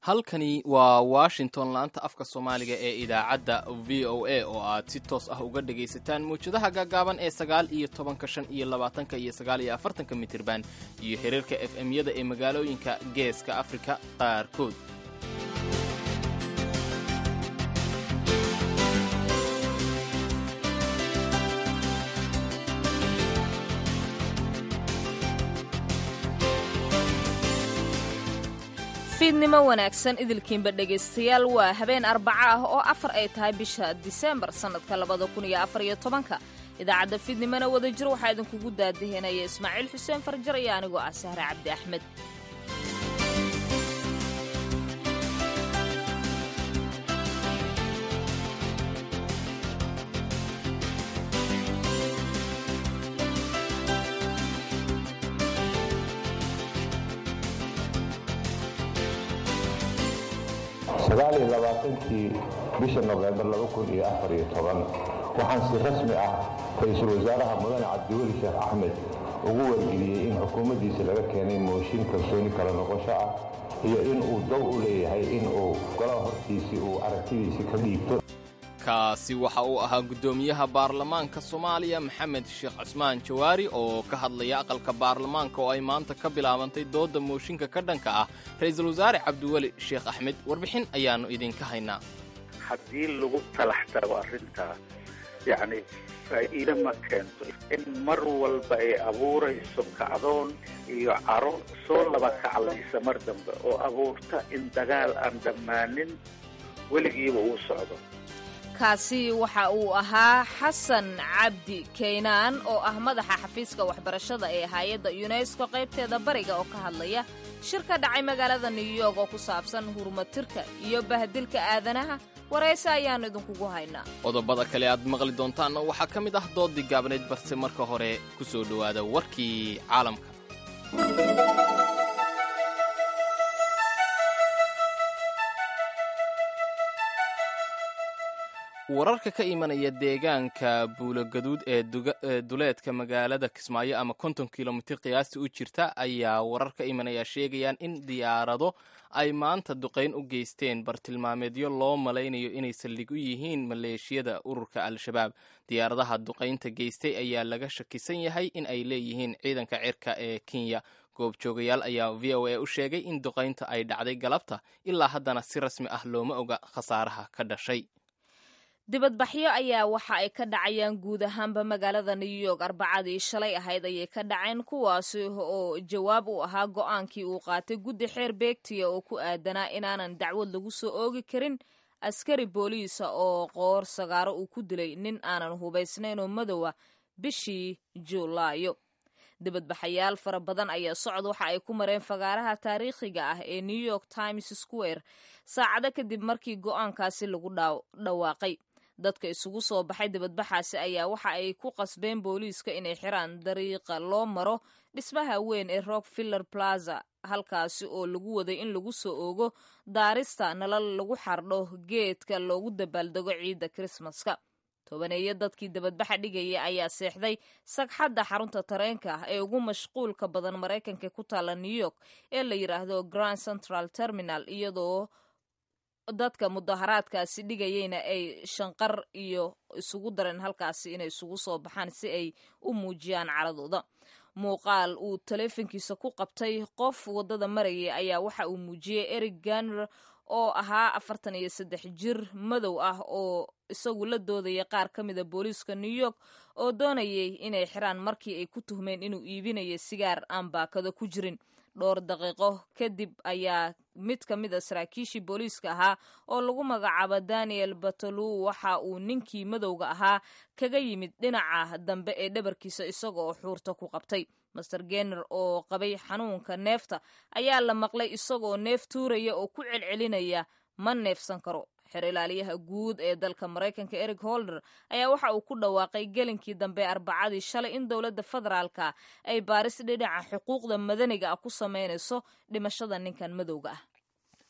halkani waa washington laanta afka soomaaliga ee idaacadda v o a oo aad si toos ah uga dhagaysataan mawjadaha gaagaaban ee sagaal iyo tobanka shan iyo labaatanka iyo sagaal iyo afartanka mitirban iyo xiriirka f m-yada ee magaalooyinka geeska afrika qaarkood fiidnimo wanaagsan idilkiinba dhegaystayaal waa habeen arbaco ah oo afar ay tahay bisha diseembar sannadka labada kun iyo afar iyo tobanka idaacadda fiidnimona wada jir waxaa idinkugu daadahinaya ismaaciil xuseen farjar iyo anigoo ah sahre cabdi axmed sagaal iyo labaatankii bisha nofembar laba kun iyo afar iyo toban waxaan si rasmi ah ra-iisul wasaaraha mudane cabdiweli sheekh axmed ugu wargeliyey in xukuumaddiisa laga keenay mooshin kalsooni kala noqosho ah iyo in uu dow u leeyahay in uu golaha hortiisii uu aragtidiisii ka dhiibto kaasi waxa uu ahaa guddoomiyaha baarlamaanka soomaaliya maxamed sheekh cusmaan jawaari oo ka hadlaya aqalka baarlamaanka oo ay maanta ka bilaabantay doodda mooshinka ka dhanka ah ra-iisul wasaare cabdiweli sheekh axmed warbixin ayaannu idinka haynaa haddii lagu talax tago arrintaa yacni faa'iide ma keento in mar walba ay abuurayso kacdoon iyo caro soo laba kaclaysa mar dambe oo abuurta in dagaal aan dhammaanin weligiiba uu socdo kaasi waxa uu ahaa xasan cabdi kaynaan oo ah madaxa xafiiska waxbarashada ee hay-adda yunesko qaybteeda bariga oo ka hadlaya shir ka dhacay magaalada new york oo ku saabsan hurumatirka iyo bahdilka aadanaha warayse ayaannu idinkugu haynaa qodobada kale aad maqli doontaanna waxaa ka mid ah doodii gaabnayd balse marka hore ku soo dhowaada warkii caalamka wararka ka imanaya deegaanka buulogaduud ee duleedka magaalada kismaayo ama konton kilomitir qiyaasta u jirta ayaa warar ka imanaya sheegayaan in diyaarado ay maanta duqayn u geysteen bartilmaameedyo loo malaynayo inay saldhig u yihiin maleeshiyada ururka al-shabaab diyaaradaha duqaynta geystay ayaa laga shakisan yahay in ay leeyihiin ciidanka cirka ee kenya goobjoogayaal ayaa v o a u sheegay in duqaynta ay dhacday galabta ilaa haddana si rasmi ah looma oga khasaaraha ka dhashay dibadbaxyo ayaa waxa ay ka dhacayaan guud ahaanba magaalada new york arbacadii shalay ahayd ayay ka dhaceen kuwaasi oo jawaab u ahaa go'aankii uu qaatay guddi xeer beegtiya oo ku aadanaa inaanan dacwad lagu soo oogi karin askari booliisa oo qoor sagaaro uu ku dilay nin aanan hubaysnayn oo madowa bishii juulaayo dibadbaxayaal fara badan ayaa socod waxa ay ku mareen fagaaraha taariikhiga ah ee new york times square saacado kadib markii go'aankaasi lagu dhawaaqay dadka isugu soo baxay dibadbaxaasi ayaa waxa ay ku qasbeen booliiska inay xiraan dariiqa loo maro dhismaha weyn ee rockfiller plaza halkaasi oo lagu waday in lagu soo oogo daarista nalal lagu xardho geedka loogu dabaaldego ciidda krismaska tobaneeyo dadkii dabadbaxa dhigaya ayaa seexday sagxadda xarunta tareenka ah ee ugu mashquulka badan maraykanka ku taalla new york ee la yidhaahdo grand central terminal iyadoo dadka mudaharaadkaasi dhigayeyna ay shanqar iyo isugu dareen halkaasi inay isugu soo baxaan si ay u muujiyaan caladooda muuqaal uu taleefankiisa ku qabtay qof waddada marayay ayaa waxa uu muujiyey eric ganer oo ahaa afartan iyo saddex jir madow ah oo isagu la doodaya qaar ka mida booliiska new york oo doonayay inay xiraan markii ay ku tuhmeen inuu iibinayo sigaar aan baakado ku jirin dhowr daqiiqo kadib ayaa mid ka mid a saraakiishii booliiska ahaa oo lagu magacaabo daniel batolu waxa uu ninkii madowga ahaa kaga yimid dhinaca dambe ee dhabarkiisa isaga oo xuurta ku qabtay master gener oo qabay xanuunka neefta ayaa la maqlay isagoo neef tuuraya oo ku celcelinaya ma neefsan karo xer ilaaliyaha guud ee dalka maraykanka eric holder ayaa waxa uu ku dhawaaqay gelinkii dambe arbacadii shalay in dowladda federaalka ay baaris dhinaca xuquuqda madaniga ah ku samaynayso dhimashada ninkan madowga ah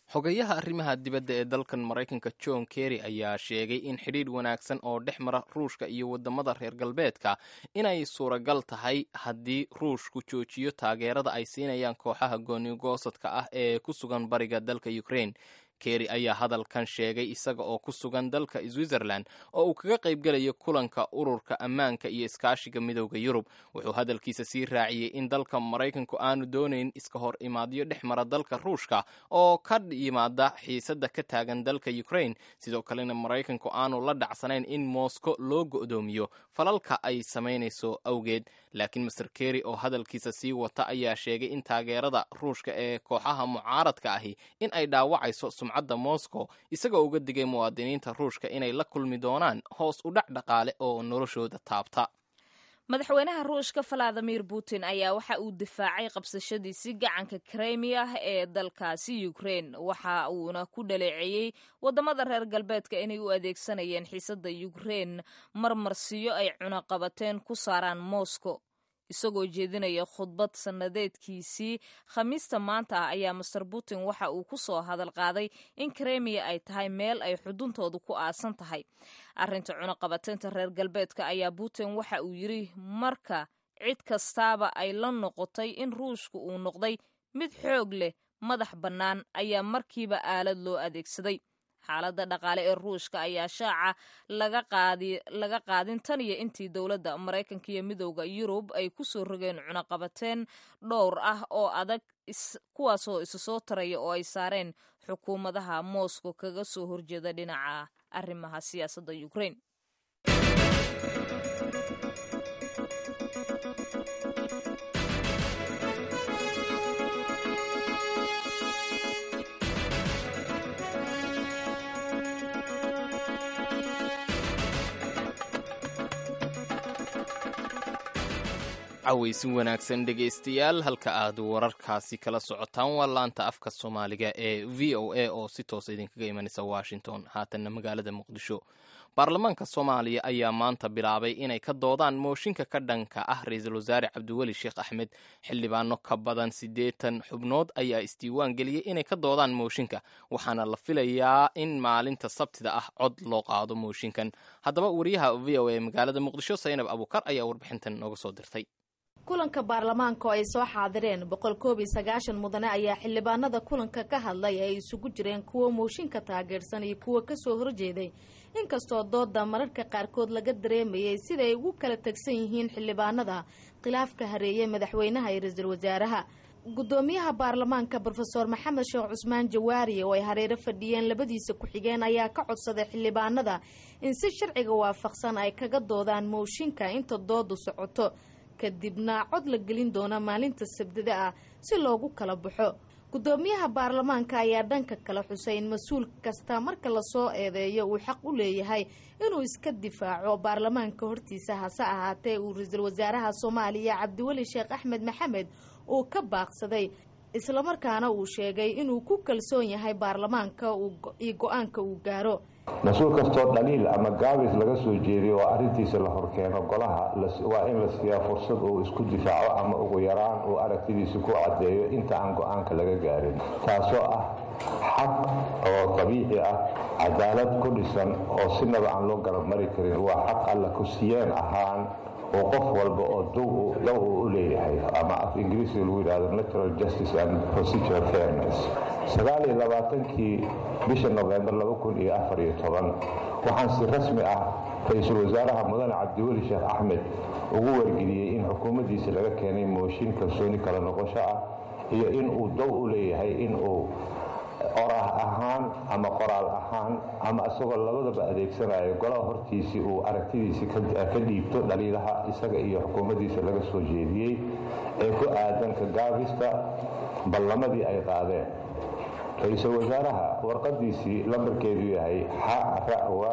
xogayaha arrimaha dibadda ee dalkan maraykanka john kerry ayaa sheegay in xidhiidh wanaagsan oo dhex mara ruushka iyo waddamada reer galbeedka inay suuragal tahay haddii ruushku joojiyo taageerada ay siinayaan kooxaha goonigoosadka ah ee ku sugan bariga dalka ukraine kerry ayaa hadalkan sheegay isaga oo ku sugan dalka switzerland oo uu kaga qaybgelayo kulanka ururka ammaanka iyo iskaashiga midooda yurub wuxuu hadalkiisa sii raaciyey in dalka maraykanku aanu doonayn iska hor imaadyo dhex mara dalka ruushka oo ka yimaada xiisadda ka taagan dalka ukraine sidoo kalena maraykanku aanu la dhacsanayn in moscow loo go'doomiyo falalka ay samaynayso awgeed laakiin master kerry oo hadalkiisa sii wata ayaa sheegay in taageerada ruushka ee kooxaha mucaaradka ahi in ay dhaawacayso sumcadda moscow isagoo uga digay muwaadiniinta ruushka inay la kulmi doonaan hoos u dhac dhaqaale oo noloshooda taabta madaxweynaha ruushka valadimir putin ayaa waxa uu difaacay qabsashadiisii gacanka kremiya ee dalkaasi ukraine waxa uuna ku dhaleeceeyey wadamada reer galbeedka inay u adeegsanayeen xiisadda ukraine marmarsiyo ay cunaqabateen ku saaraan moscow isagoo jeedinaya khudbad sannadeedkiisii khamiista maanta ah ayaa master putin waxa uu ku soo hadal qaaday in kremiya ay tahay meel ay xuduntoodu ku aasan tahay arrinta cunaqabateynta reer galbeedka ayaa putin waxa uu yidri marka cid kastaaba ay la noqotay in ruushka uu noqday mid xoog leh madax bannaan ayaa markiiba aalad loo adeegsaday xaaladda dhaqaale ee ruushka ayaa shaaca laga qaadin tan iyo intii dowladda maraykanka iyo midooda yurub ay ku soo rogeen cunaqabateen dhowr ah oo adag kuwaasoo isa soo taraya oo ay saareen xukuumadaha moscow kaga soo horjeeda dhinaca arrimaha siyaasadda ukraine cawaysin wanaagsan dhegaystayaal halka aad wararkaasi kala socotaan waa laanta afka soomaaliga ee v o a oo si toosa idinkaga imanaysa washington haatanna magaalada muqdisho baarlamaanka soomaaliya ayaa maanta bilaabay inay ka doodaan mooshinka ka dhanka ah ra-iisul wasaare cabdiweli sheekh axmed xildhibaano ka badan siddeetan xubnood ayaa isdiiwaan geliyey inay ka doodaan mooshinka waxaana la filayaa in maalinta sabtida ah cod loo qaado mooshinkan haddaba wariyaha v o a magaalada muqdisho saynab abukar ayaa warbixintan nooga soo dirtay kulanka baarlamaanka oo ay soo xaadireen boqol koob iyo sagaashan mudane ayaa xildhibaanada kulanka ka hadlay ay isugu jireen kuwa mooshinka taageersan iyo kuwa kasoo horjeeday inkastoo dooda mararka qaarkood laga dareemayay sida ay ugu kala tegsan yihiin xildhibaanada khilaafka hareeye madaxweynaha iyo ra-iisul wasaaraha gudoomiyaha baarlamaanka rofeor maxamed sheekh cusmaan jawaari oo ay hareero fadhiyeen labadiisa ku-xigeen ayaa ka codsaday xildhibaanada in si sharciga waafaqsan ay kaga doodaan mooshinka inta doodu socoto kadibna cod la gelin doona maalinta sabdida ah si loogu kala baxo gudoomiyaha baarlamaanka ayaa dhanka kale xusay in mas-uul kasta marka lasoo eedeeyo uu xaq u leeyahay inuu iska difaaco baarlamaanka hortiisa hase ahaatee uu ra-iisul wasaaraha soomaaliya cabdiweli sheekh axmed maxamed uu ka baaqsaday islamarkaana uu sheegay inuu ku kalsoon yahay baarlamaanka iyo go-aanka uu gaaro mas-uul kastoo dhaliil ama gaabis laga soo jeediyo oo arrintiisa la horkeeno golaha waa in la siiyaa fursad uu isku difaaco ama ugu yaraan uu aragtidiisa ku caddeeyo inta aan go-aanka laga gaarin taasoo ah xaq oo dabiici ah cadaalad ku dhisan oo sinaba aan loo garab mari karin waa xaq alla ku siyeen ahaan oo qof walba oo dow uu u leeyahay ama af ingiriisiga lagu yidhahdo natural justice and procedural fairness sagaal iyo labaatankii bisha novembar laba kun iyo afar iyo toban waxaan si rasmi ah ra-iisul wasaaraha mudane cabdiweli sheekh axmed ugu wargeliyey in xukuumaddiisa laga keenay mooshin kalsooni kala noqosho ah iyo in uu dow u leeyahay in uu oraah ahaan ama qoraal ahaan ama isagoo labadaba adeegsanayo golaha hortiisii uu aragtidiisii ka dhiibto dhaliilaha isaga iyo xukuumaddiisa laga soo jeediyey ee ku aadan ka gaabista ballamadii ay qaadeen ra-iisul wasaaraha warqadiisii lambarkeedu yahay xarawa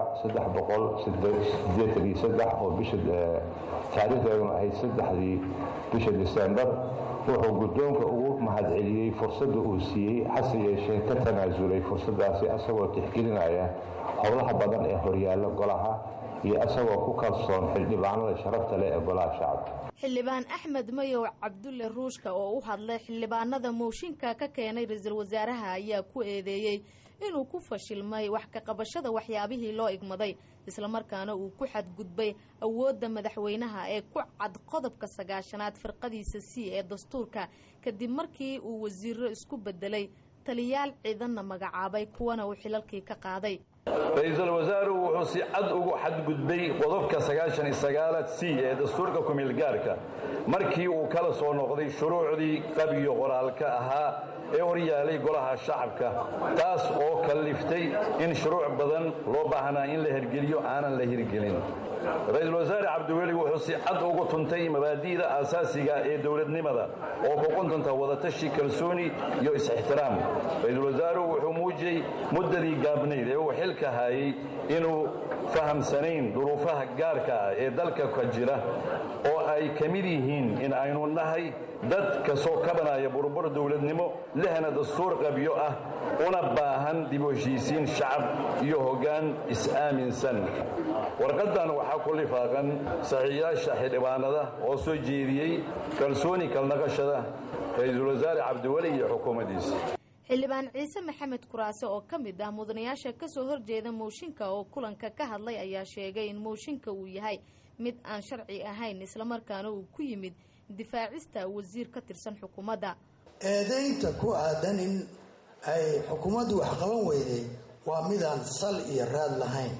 oo bisha taariikhdeeduna ahayd saddexdii bisha disembar wuxuu guddoonka ugu mahadceliyey fursadda uu siiyey hase yeeshee ka tanaasulay fursadaasi asagoo tixgelinaya howlaha badan ee horyaalla golaha iyo isagoo ku kalsoon xildhibaanada sharafta leh ee golaha shacabka xildhibaan axmed mayow cabdulle ruushka oo u hadlay xildhibaanada mooshinka ka keenay ra-iisul wasaaraha ayaa ku eedeeyey inuu ku fashilmay wax ka qabashada waxyaabihii loo igmaday islamarkaana uu ku xadgudbay awoodda madaxweynaha ee ku cad qodobka sagaashanaad firqadiisa c ee dastuurka kadib markii uu wasiiro isku bedelay taliyaal ciidanna magacaabay kuwana uu xilalkii ka qaaday ra-iisul wasaaruhu wuxuu si cad ugu xadgudbay qodobka sagaashan iyo sagaalaad c ee dastuurka kumeelgaarka markii uu kala soo noqday shuruucdii qabiyo qoraalka ahaa ee horyaalay golaha shacabka taas oo kalliftay in shuruuc badan loo baahnaa in la hirgeliyo aanan la hirgelin ra-iisul wasaare cabdiweli wuxuu si cad ugu tuntay mabaadi'da aasaasiga ee dowladnimada oo ku quntunta wadatashi kalsooni iyo is-ixtiraam ra-iisul wasaaruhu wuxuu muujiyey muddadii gaabnayd ee uu xilka hayay inuu fahamsanayn duruufaha gaarka ah ee dalka ka jira oo ay ka mid yihiin in aynu nahay dad kasoo kabanaya burbur dowladnimo lehna dastuur qabyo ah una baahan dib u heshiisiin shacab iyo hoggaan is-aaminsan warqaddan waxaa ku lifaaqan saxiiyaasha xildhibaanada oo soo jeediyey kalsooni kalnaqashada ra-iisul wasaare cabdiweli iyo xukuumaddiisa xildhibaan ciise maxamed kuraase oo ka mid ah mudanayaasha kasoo horjeeda mooshinka oo kulanka ka hadlay ayaa sheegay in mooshinka uu yahay mid aan sharci ahayn islamarkaana uu ku yimid difaacista wasiir ka tirsan xukuumadda eedaynta ku aadan in ay xukuumaddu wax qaban weyday waa midaan sal iyo raad lahayn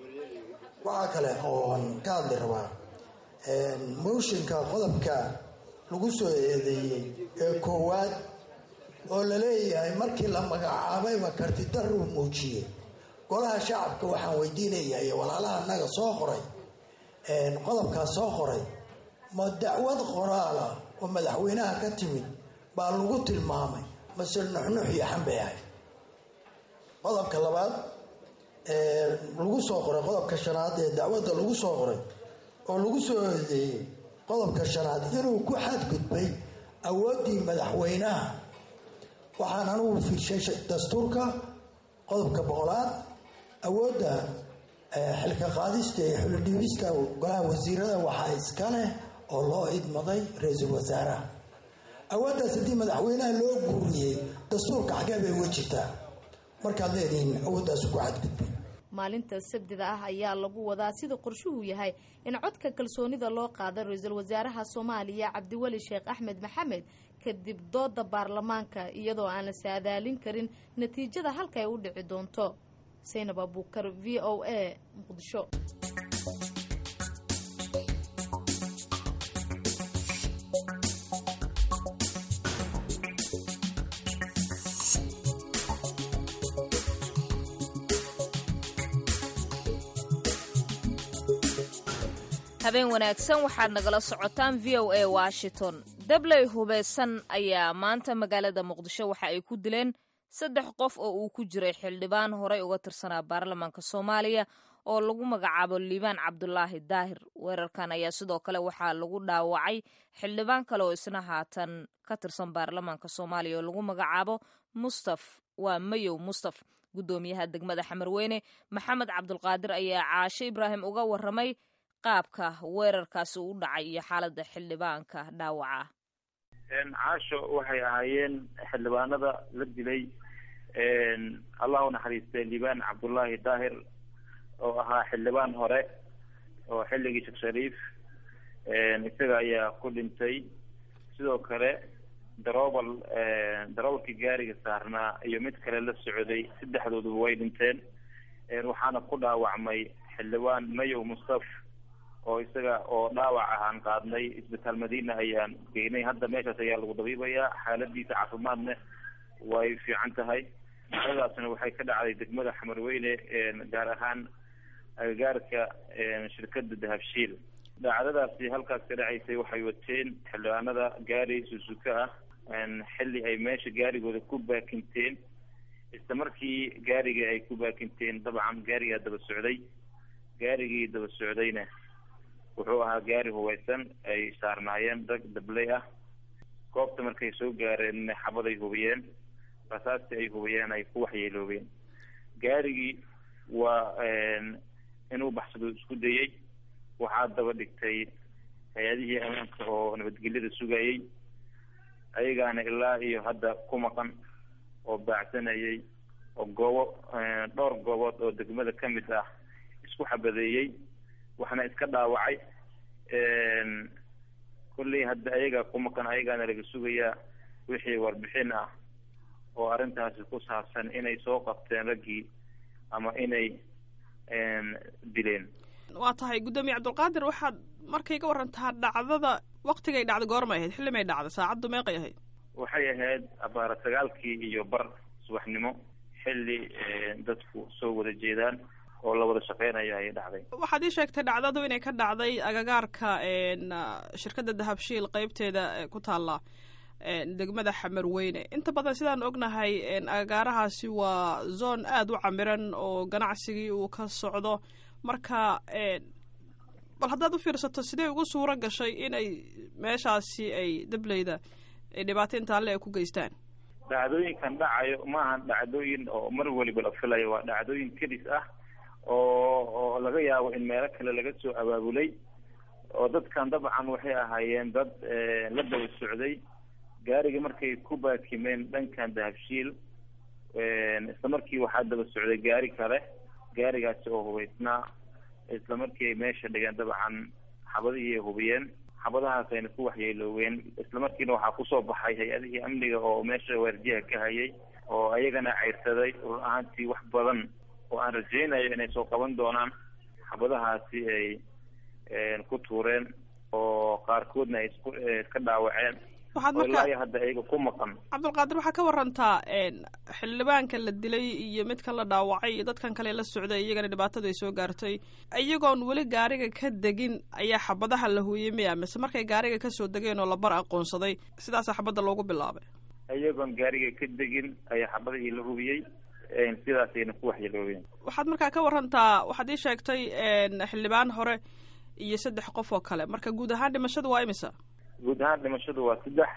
waxaa kale ooan ka hadli rabaa mooshinka qodobka lagu soo eedeeyey ee koowaad oo la leeyahay markii la magacaabayba kartidaruu muujiyey golaha shacabka waxaan weydiinayaa iyo walaalaha naga soo qoray qodobkaas soo qoray ma dacwad qoraala oo madaxweynaha ka timid baa lagu tilmaamay mase nuxnux iyo xambay ahay qodobka labaad lagu soo qoray qodobka shanaad ee dacwadda lagu soo qoray oo lagu soo eedeeyey qodobka shanaad inuu ku xadgudbay awooddii madaxweynaha waxaan anugu fiirshay dastuurka qodobka boqolaad awoodda xilka qaadista ee xulidhiibista golaha wasiirada waxaa iska leh oo loo idmaday ra-iisul wasaaraha awooddaas haddii madaxweynaha loo guuriyey dastuurka xagee bay uga jirtaa markaad leedihiin awooddaas ku xadgudbay maalinta sabdida ah ayaa lagu wadaa sida qorshuhu yahay in codka kalsoonida loo qaada ra-iisul wasaaraha soomaaliya cabdiweli sheekh axmed maxamed kadib dooda baarlamaanka iyadoo aan la saadaalin karin natiijada halka ay u dhici doonto saynab abuukar v o a muqdisho habeen wanaagsan waxaad nagala socotaan v o a washington dabley hubeysan ayaa maanta magaalada muqdisho waxa ay ku dileen saddex qof oo uu ku jiray xildhibaan horey uga tirsanaa baarlamaanka soomaaliya oo lagu magacaabo liibaan cabdulaahi daahir weerarkan ayaa sidoo kale waxaa lagu dhaawacay xildhibaan kale oo isna haatan ka tirsan baarlamaanka soomaaliya oo lagu magacaabo mustaf waa mayow mustaf guddoomiyaha degmada xamarweyne maxamed cabdulqaadir ayaa caashe ibraahim uga waramay qaabka weerarkaasi u dhacay iyo xaaladda xildhibaanka dhaawaca caasho waxay ahaayeen xildhibaanada la dilay allah u naxariistay liibaan cabdullaahi daahir oo ahaa xildhibaan hore oo xilligii sheekh shariif isaga ayaa ku dhintay sidoo kale daroobal darobalkii gaariga saarnaa iyo mid kale la socday saddexdooduba way dhinteen waxaana ku dhaawacmay xildhibaan mayow mustaf oo isaga oo dhaawac ahaan qaadnay isbitaal madiina ayaan geynay hadda meeshaas ayaa lagu dabiibayaa xaaladiisa caafimaadna way fiican tahay dhacdadaasna waxay ka dhacday degmada xamarweyne gaar ahaan agagaarka shirkada dahabshiil dhacdadaasi halkaas ka dhacaysay waxay wateen xildhibaanada gaari susuka ah xilli ay meesha gaarigooda ku baakinteen isla markii gaarigii ay ku baakinteen dabcan gaarigaa daba socday gaarigii daba socdayna wuxuu ahaa gaari hubeysan ay saarnaayeen rag dabley ah goobta markay soo gaareen xabaday hubiyeen rasaastii ay hubiyeen ay ku waxyeeloobeen gaarigii waa inuu baxsado isku dayey waxaa daba dhigtay hay-adihii ammaanka oo nabadgelyada sugayey ayagaana ilaa iyo hadda ku maqan oo baacsanayay oo goobo dhowr goobood oo degmada ka mid ah isku xabadeeyey waxna iska dhaawacay kolley hadda ayaga ku maqan ayagaana laga sugayaa wixii warbixin ah oo arrintaasi ku saabsan inay soo qabteen raggii ama inay dileen waa tahay guddoomiye cabdulqaadir waxaad markay ka warantaa dhacdada waktigay dhacday goormay ahayd xilli may dhacday saacaddu meeqay ahayd waxay ahayd abaara sagaalkii iyo bar subaxnimo xilli dadku soo wada jeedaan oo la wada shaqeynayo ayay dhacday waxaad ii sheegtay dhacdadu inay ka dhacday agagaarka shirkadda dahabshiil qeybteeda ku taalla degmada xamarweyne inta badan sidaan ognahay agagaarahaasi waa zone aada u camiran oo ganacsigii uu ka socdo marka bal haddaad u fiirsato sidee ugu suuro gashay inay meeshaasi ay dableyda ay dhibaato intaalle ay ku geystaan dhacdooyinkan dhacayo maaha dhacdooyin oo mar waliba la filayo waa dhacdooyin kedis ah oo oo laga yaabo in meelo kale laga soo abaabulay oo dadkan dabcan waxay ahaayeen dad la daba socday gaariga markay ku baakimeen dhankan dahabshiil isla markii waxaa daba socday gaari kale gaarigaasi oo hubaysnaa isla markii ay meesha dhigeen dabcan xabadihii ay hubiyeen xabadahaas ayna ku waxyeelooween isla markiina waxaa kusoo baxay hay-adihii amniga oo meesha waardiyaha ka hayay oo ayagana ceyrsaday run ahaantii wax badan oo aan rajaynayo inay soo qaban doonaan xabadahaasi ay ku tuureen oo qaarkoodna ay isku iska dhaawaceen waxaad oo ilaa marka iyo hadda ayaga ku maqan cabdulqaadir waxaa ka warantaa xildhibaanka la dilay iyo midkan la dhaawacay iyo dadkan kale la socday iyagana dhibaatadu ay soo gaartay iyagoon weli gaariga ka degin ayaa xabadaha la huuyey miya mise markay gaariga kasoo degeen oo la bar aqoonsaday sidaasaa xabadda loogu bilaabay iyagoon gaariga ka degin ayaa xabadihii la hubiyey sidaasayna ku waxyeeloobeen waxaad markaa ka warantaa waxaad ii sheegtay xildhibaan hore iyo saddex qof oo kale marka guud ahaan dhimashadu waa imisa guud ahaan dhimashadu waa saddex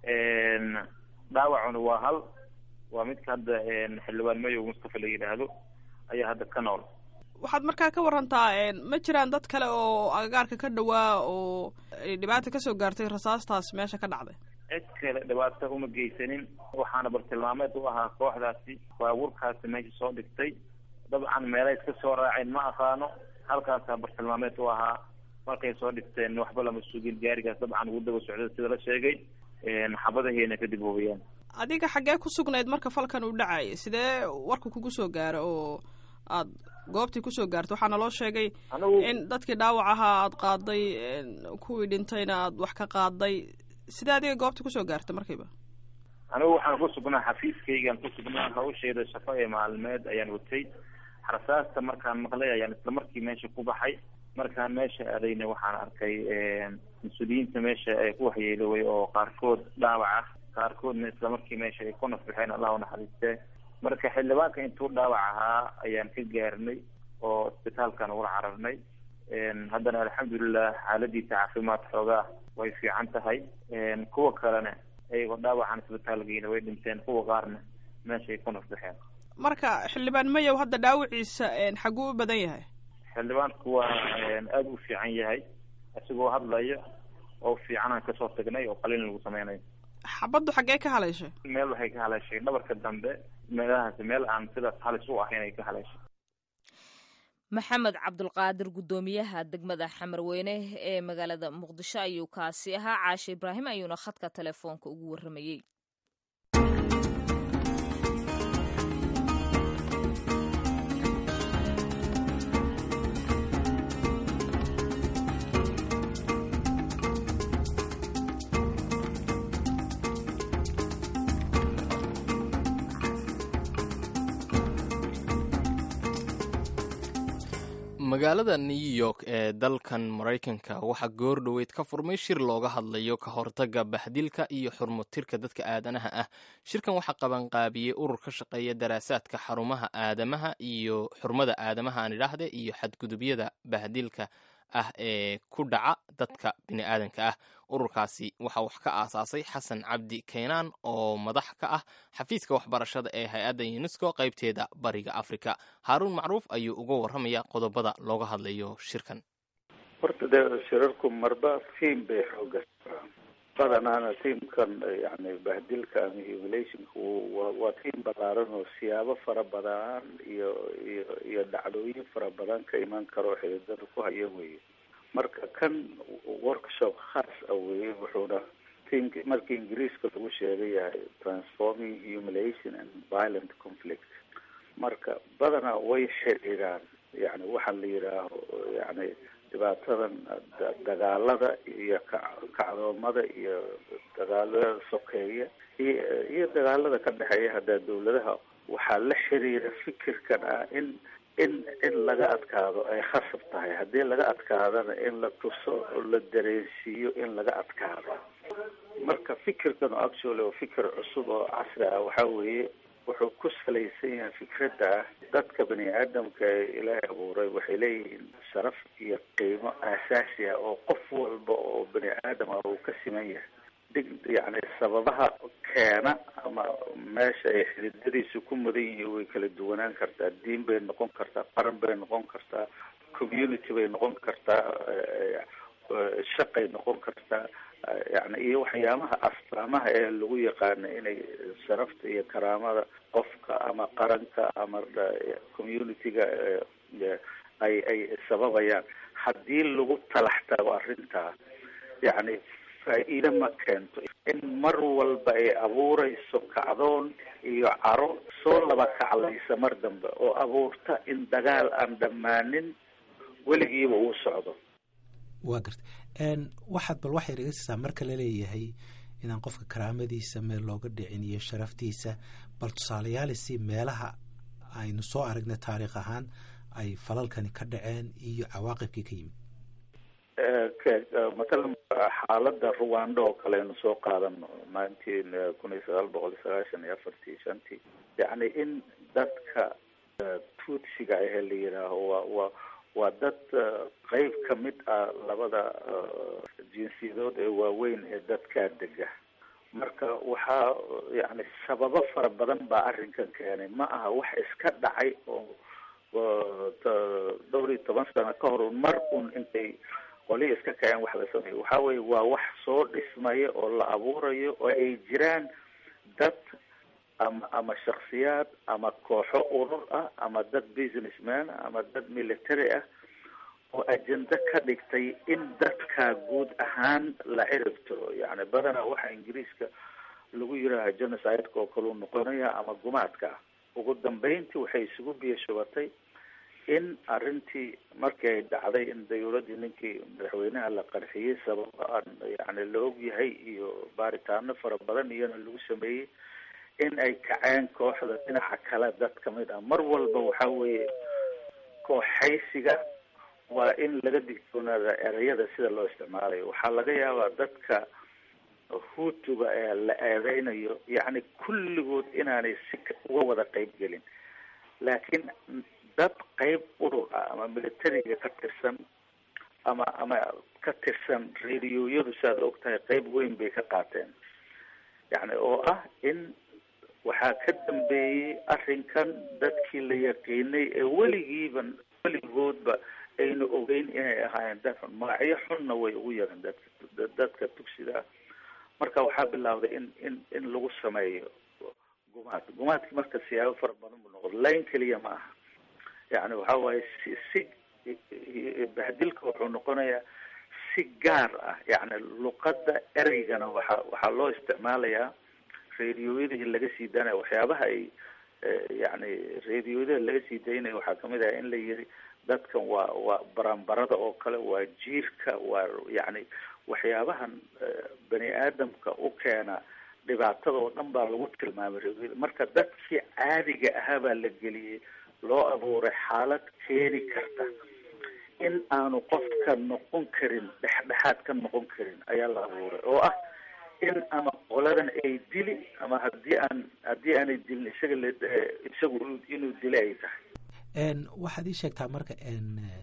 dhaawacuna waa hal waa midka hadda xildhibaan mayow mustafa la yidhaahdo ayaa hadda ka nool waxaad markaa ka warantaa ma jiraan dad kale oo agagaarka ka dhawaa oo ay dhibaata kasoo gaartay rasaastaas meesha ka dhacday cid kale dhibaato uma geysanin waxaana bartilmaameed u ahaa kooxdaasi baabuurkaasi meesha soo dhigtay dabcan meelay iska soo raaceen ma aqaano halkaasaa bartilmaameed u ahaa markay soo dhigteen waxba lama sugin gaarigaas dabcan ugu daba socda sida la sheegay xabadahiina kadib hubiyeen adiga xaggee ku sugnayd marka falkan uu dhacayay sidee warka kugu soo gaara oo aad goobtii kusoo gaarto waxaa naloo sheegay anigu in dadkii dhaawac ahaa aad qaaday kuwii dhintayna aad wax ka qaaday sidee adiga goobtii kusoo gaarta markiiba anigu waxaan ku sugnaa xafiiskaygaan ku sugnaa hawsheeda shaqo ee maalmeed ayaan watay rasaasta markaan maqlay ayaan isla markii meesha ku baxay markaan meesha aadayna waxaan arkay mas-uuliyiinta meesha ee ku waxyeeloway oo qaarkood dhaawac ah qaarkoodna isla markii meesha ay ku nafbixeen allah u naxariistee marka xildhibaanka intuu dhaawac ahaa ayaan ka gaarnay oo isbitaalkan ula cararnay haddana alxamdulilah xaaladiisa caafimaad xoogaa way fiican tahay kuwa kalena ayagoo dhaawacan isbitaalkiina way dhinteen kuwa qaarna meeshaay ku nafbixeen marka xildhibaan mayow hadda dhaawiciisa xaguu u badan yahay xildhibaanku waa aada u fiican yahay isagoo hadlayo oo fiicanaan kasoo tagnay oo qalin lagu sameynayo xabaddu xaggee ka haleeshay meel waxay ka haleeshay dhabarka dambe meelahaasi meel aan sidaas halis u ahayn ay ka haleeshay maxamed cabdulqaadir guddoomiyaha degmada xamarweyne ee magaalada muqdisho ayuu kaasi ahaa caashe ibraahim ayuuna khadka telefoonka ugu warramayey magaalada new york ee dalkan maraykanka waxaa goor dhoweyd ka furmay shir looga hadlayo ka hortagga baxdilka iyo xurmutirka dadka aadanaha ah shirkan waxaa qabanqaabiyey urur ka shaqeeya daraasaadka xarumaha aadamaha iyo xurmada aadamaha aan idhaahde iyo xadgudubyada bahdilka ah ee ku dhaca dadka bini'aadanka ah ururkaasi waxaa wax ka aasaasay xasan cabdi kaynaan oo madax ka ah xafiiska waxbarashada ee hay-adda unesco qaybteeda bariga afrika haaruun macruuf ayuu uga warramaya qodobada looga hadlayo shirkan horta dee shirarku marba tiam bay xooga badanaana tiamkan yani bahdilka ama humulationka wa waa tiam balaaran oo siyaabo fara badan iyo iyo iyo dhacdooyin fara badan ka iman karo xididada ku haya weye marka kan workshop khaas ah weye wuxuuna tiamk markii ingiriiska lagu sheegay yahay transforming humulation and violent conflict marka badanaa way xidhiidhaan yani waxaa la yidhaaho yani dhibaatadan dagaalada iyo kacdoomada iyo dagaalada sokeeya iyo iyo dagaalada ka dhexeeya haddaa dawladaha waxaa la xiriira fikirkan ah in in in laga adkaado ay khasab tahay haddii laga adkaadana in la tuso oo la dareensiiyo in laga adkaado marka fikirkan oo actually oo fikir cusub oo casri ah waxaa weeye wuxuu ku salaysan yahay fikradda ah dadka bani aadamka ee ilaahay abuuray waxay leeyihiin sharaf iyo qiimo aasaasi ah oo qof walba oo bani aadam ah uu ka siman yahay dig yani sababaha keena ama meesha ay xididadiisu ku mudan yihiin way kala duwanaan kartaa diin bay noqon kartaa qaran bay noqon kartaa community bay noqon kartaa shaqay noqon kartaa yani iyo waxyaabaha astaamaha ee lagu yaqaano inay sharafta iyo karaamada qofka ama qaranka ama community-ga ay ay sababayaan haddii lagu talax tago arrintaa yani faa-iide ma keento in mar walba ay abuureyso kacdoon iyo caro soo laba kaclaysa mar dambe oo abuurta in dagaal aan dhammaanin weligiiba uu socdo waa garta waxaad bal waxay naga siisaa marka laleeyahay inaan qofka karaamadiisa meel looga dhicin iyo sharaftiisa bal tusaaleyaalisi meelaha aynu soo aragnay taariikh ahaan ay falalkani ka dhaceen iyo cawaaqibkii ka yimid matalan xaalada ruwando oo kale aynu soo qaadano nineteen kun iyo sagaal boqol iyo sagaashan iyo afartii shantii yacni in dadka tuutsiga ahee la yidhaaho waa waa waa dad qeyb ka mid ah labada jinsiyadood ee waaweyn ee dadkaa dega marka waxaa yani sababo fara badan baa arrinkan keenay ma aha wax iska dhacay oo dhowr iyo toban sano ka hor un mar un intay qolihi iska kaceen wax la sameeyo waxa weye waa wax soo dhismaya oo la abuurayo oo ay jiraan dad ama ama shaksiyaad ama kooxo urur ah ama dad businessman ama dad military ah oo ajenda ka dhigtay in dadka guud ahaan la ciribtiro yani badanaa waxa ingiriiska lagu yidhaaha genocide-ka oo kaleu noqonaya ama gumaadka ah ugu dambeyntii waxay isugu biyashubatay in arrintii markii ay dhacday in dawladdii ninkii madaxweynaha la qarxiyey sababa aan yani la og yahay iyo baaritaano fara badan iyona lagu sameeyey in ay kaceen kooxda dhinaca kale dad kamid ah mar walba waxa weeye kooxaysiga waa in laga digtoonaada ereyada sida loo isticmaalayo waxaa laga yaabaa dadka hutuga ee la eedeynayo yacni kulligood inaanay si uga wada qeyb gelin laakiin dad qeyb urur ah ama militariga ka tirsan ama ama ka tirsan radioyadu siaad og tahay qeyb weyn bay ka qaateen yani oo ah in waxaa ka dambeeyey arrinkan dadkii la yaqiinay ee weligiiba weligoodba ayna ogeyn inay ahaayeen dad xun magacyo xunna way ugu yareen dadka dadka tugsidaa marka waxaa bilawday in in in lagu sameeyo gumaad gumaadki marka siyaabo fara badan buu noqdo layn keliya ma aha yani waxa waaye si si bahdilka wuxuu noqonayaa si gaar ah yani luqadda ereygana waxaa waxaa loo isticmaalayaa radioyadii laga sii daanaya waxyaabaha ay yani radioyada laga sii daynaya waxaa kamid ah in la yiri dadkan waa waa baranbarada oo kale waa jiirka waa yani waxyaabahan bani aadamka u keena dhibaatada oo dhan baa lagu tilmaamay radioyada marka dadkii caadiga ahaa baa la geliyey loo abuuray xaalad keeni karta in aanu qofka noqon karin dhexdhexaad ka noqon karin ayaa la abuuray oo ah in ama qoladan ay dili ama hadii aan haddii aanay dilin isaga l isagu inuu dili ay tahay waxaad ii sheegtaa marka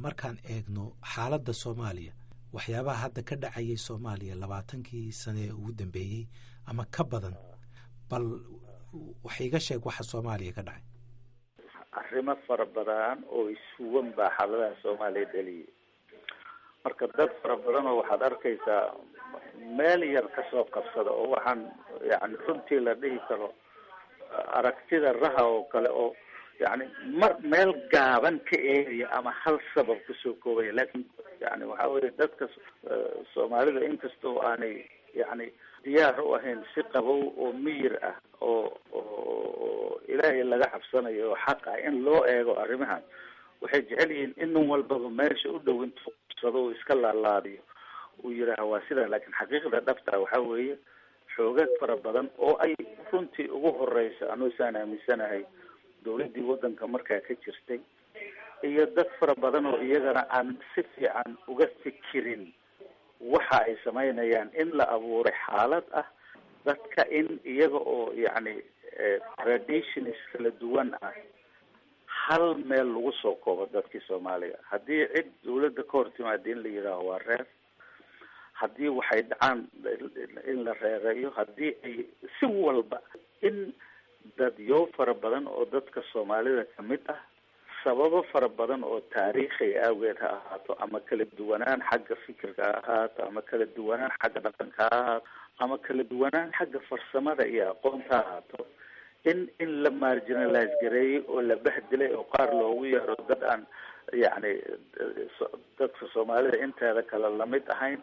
markaan eegno xaaladda soomaaliya waxyaabaha hadda ka dhacayay soomaaliya labaatankii sane ee ugu dambeeyey ama ka badan bal wax iga sheeg waxa soomaaliya ka dhacay arrimo fara badan oo isuwan baa xaaladaha soomaaliya dhaliyay marka dad fara badan oo waxaad arkaysaa meel yar kasoo qabsada oo waxaan yani runtii la dhihi karo aragtida raha oo kale oo yani mar meel gaaban ka eegaya ama hal sabab kusoo koobaya lakin yani waxa weye dadka soomaalida inkastoo aanay yani diyaar u ahayn si qabow oo miyir ah oo oo ilaahay laga cabsanayo oo xaq ah in loo eego arrimahan waxay jecel yihiin in nin walbaba meesha u dhow intuu qabsado uu iska laalaadiyo uu yidhaaha waa sidaa laakiin xaqiiqda dhabta waxa weeye xoogaag fara badan oo ay runtii ugu horeysa anuu isaan aaminsanahay dawladdii waddanka markaa ka jirtay iyo dad fara badan oo iyagana aan si fiican uga fikirin waxa ay samaynayaan in la abuuray xaalad ah dadka in iyaga oo yacni traditions kala duwan ah hal meel lagu soo koobo dadkii soomaaliga haddii cid dawladda ka hor timaada in la yidhaaho waa reer haddii waxay dhacaan in la reereeyo haddii ay si walba in dadyo fara badan oo dadka soomaalida kamid ah sababo fara badan oo taariikhi awgeed ha ahaato ama kala duwanaan xagga fikirka ha ahaato ama kala duwanaan xagga dhaqanka ha ahaato ama kala duwanaan xagga farsamada iyo aqoonta ha ahaato in in la marginalize gareeyey oo la bahdilay oo qaar loogu yeero dad aan yacni dadka soomaalida inteeda kale lamid ahayn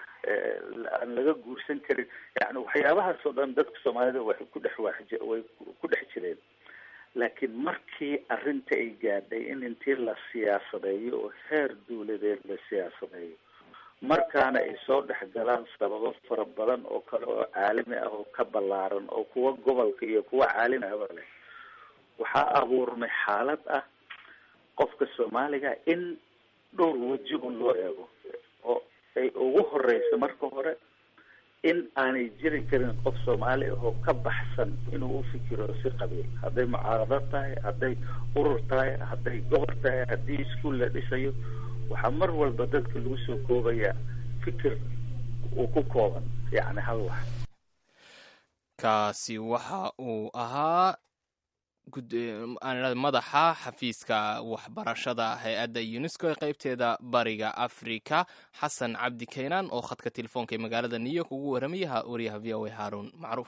aan laga guursan karin yani waxyaabahaas oo dhan dadka soomaalida waxay ku dhex way ku dhex jireen laakiin markii arrinta ay gaadhay in intii la siyaasadeeyo oo heer dawladeed la siyaasadeeyo markaana ay soo dhex galaan sababo fara badan oo kale oo caalami ah oo ka ballaaran oo kuwa gobolka iyo kuwa caalami ahba leh waxaa abuurmay xaalad ah qofka soomaaliga in dhowr weji un loo eego oo ay ugu horeysa marka hore in aanay jiri karin qof soomaali ah oo ka baxsan inuu ufikiro si qabiil hadday mucaarado tahay hadday urur tahay hadday gobol tahay haddii iskuol la dhisayo waxaa mar walba dadka lagu soo koobaya fikir uu ku kooban yacni hal wax kaasi waxa uu ahaa madaxa xafiiska waxbarashada hay-adda unesco ee qeybteeda bariga africa xasan cabdi kaynaan oo khadka telefoonka ee magaalada new york ugu warramaya wariyaha v o a haarun macruuf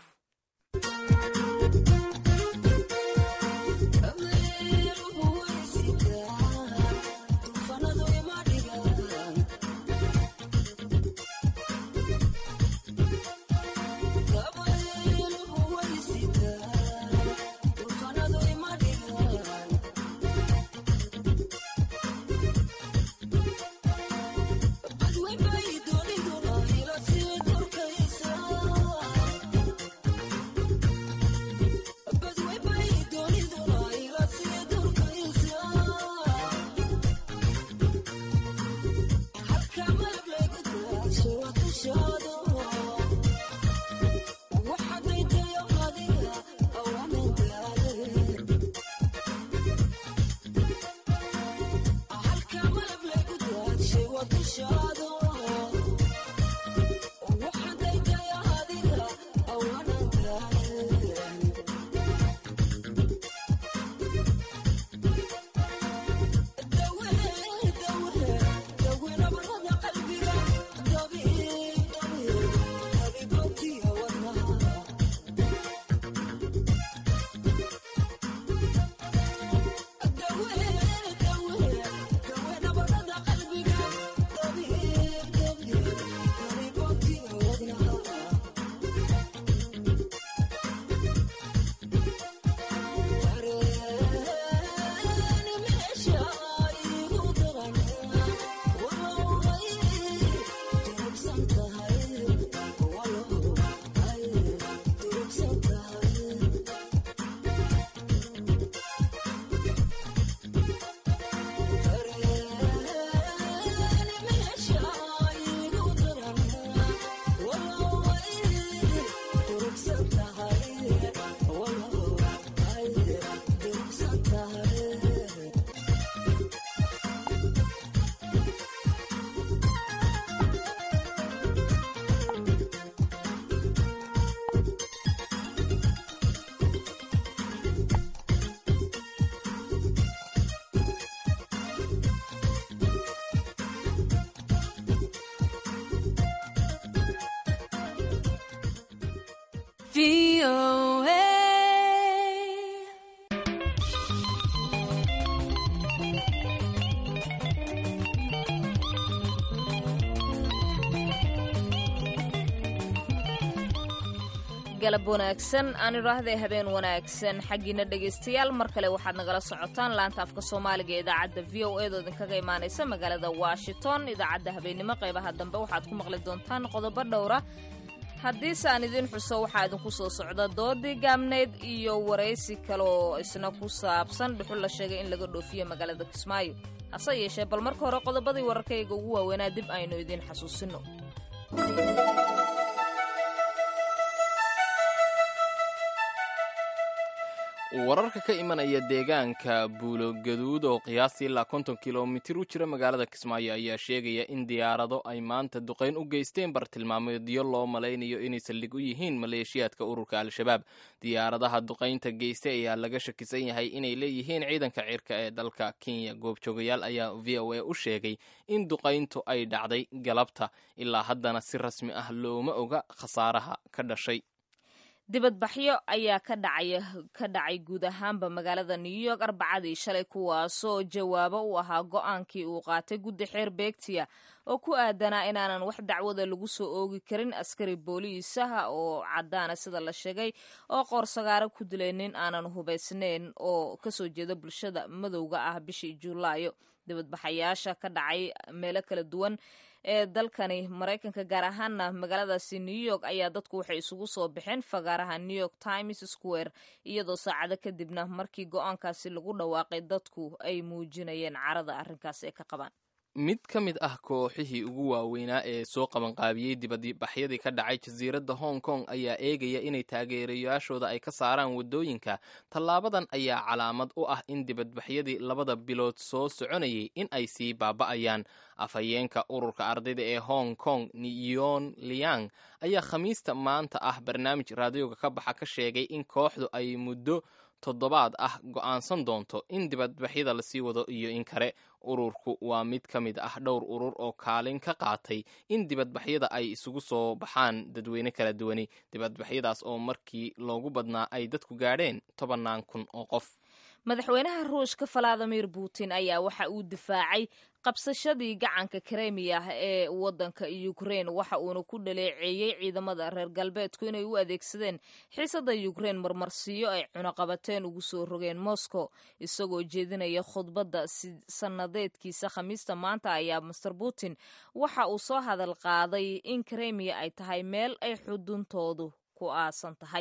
galab wanaagsan aan idhaahday habeen wanaagsan xaggiina dhegaystayaal mar kale waxaad nagala socotaan laanta afka soomaaliga ee idaacadda v o eedoo idinkaga imaanaysa magaalada washington idaacadda habeennimo qaybaha dambe waxaad ku maqli doontaan qodobo dhowra haddiise aan idiin xuso waxaa idinku soo socda doodii gaabneyd iyo waraysi kale oo isna ku saabsan dhuxul la sheegay in laga dhoofiyo magaalada kismaayo hase yeeshee bal marka hore qodobadii wararkayga ugu waaweynaa dib aynu idiin xasuusino wararka ka imanaya deegaanka buulogaduud oo qiyaastii ilaa konton kilomitir u jira magaalada kismaayo ayaa sheegaya in diyaarado ay maanta duqayn u geysteen bartilmaameedyo loo malaynayo inay saldhig u yihiin maleeshiyaadka ururka al-shabaab diyaaradaha duqaynta geystay ayaa laga shakisan yahay inay leeyihiin ciidanka cirka ee dalka kenya goobjoogayaal ayaa v o a u sheegay in duqayntu ay dhacday galabta ilaa haddana si rasmi ah looma oga khasaaraha ka dhashay dibadbaxyo ayaa ka dhacaya ka dhacay guud ahaanba magaalada new york arbacadii shalay kuwaasoo jawaabo u ahaa go-aankii uu qaatay guddi xeer beegtiya oo ku aadanaa inaanan wax dacwada lagu soo oogi karin askari booliisaha oo caddaana sida la sheegay oo qoorsagaaro ku dilay nin aanan hubaysnayn oo kasoo jeeda bulshada madowga ah bishii juulaayo dibadbaxayaasha ka dhacay meelo kala duwan ee dalkani maraykanka gaar ahaana magaaladaasi new york ayaa dadku waxay isugu soo baxeen fagaaraha new york times square iyadoo saacado kadibna markii go-aankaasi lagu dhawaaqay dadku ay muujinayeen carada arrinkaas ay ka qabaan mid ka mid ah kooxihii ugu waaweynaa ee soo qabanqaabiyey dibadbaxyadii ka dhacay jasiiradda hong kong ayaa eegaya inay taageerayaashooda ay ka saaraan waddooyinka tallaabadan ayaa calaamad u ah in dibadbaxyadii labada bilood soo soconayay in ay sii baaba'ayaan afhayeenka ururka ardayda ee hong kong niyon liang ayaa khamiista maanta ah barnaamij raadioga ka baxa ka sheegay in kooxdu ay muddo toddobaad ah go'aansan doonto in dibadbaxyada lasii wado iyo in kale ururku waa mid ka mid ah dhowr urur oo kaalin ka qaatay in dibadbaxyada ay isugu soo baxaan dadweyne kala duwani dibadbaxyadaas oo markii loogu badnaa ay dadku gaadheen tobannaan kun oo qof madaxweynaha ruushka valadimir putin ayaa waxa uu difaacay qabsashadii gacanka kremiya ee wadanka ukrein waxa uuna ku dhaleeceeyey ciidamada reer galbeedku inay u adeegsadeen xiisada ukrein marmarsiiyo ay cunaqabateen ugu soo rogeen moscow isagoo jeedinaya khudbadda sannadeedkiisa khamiista maanta ayaa master putin waxa uu soo hadal qaaday in kremiya ay tahay meel ay xuduntoodu ku aasan tahay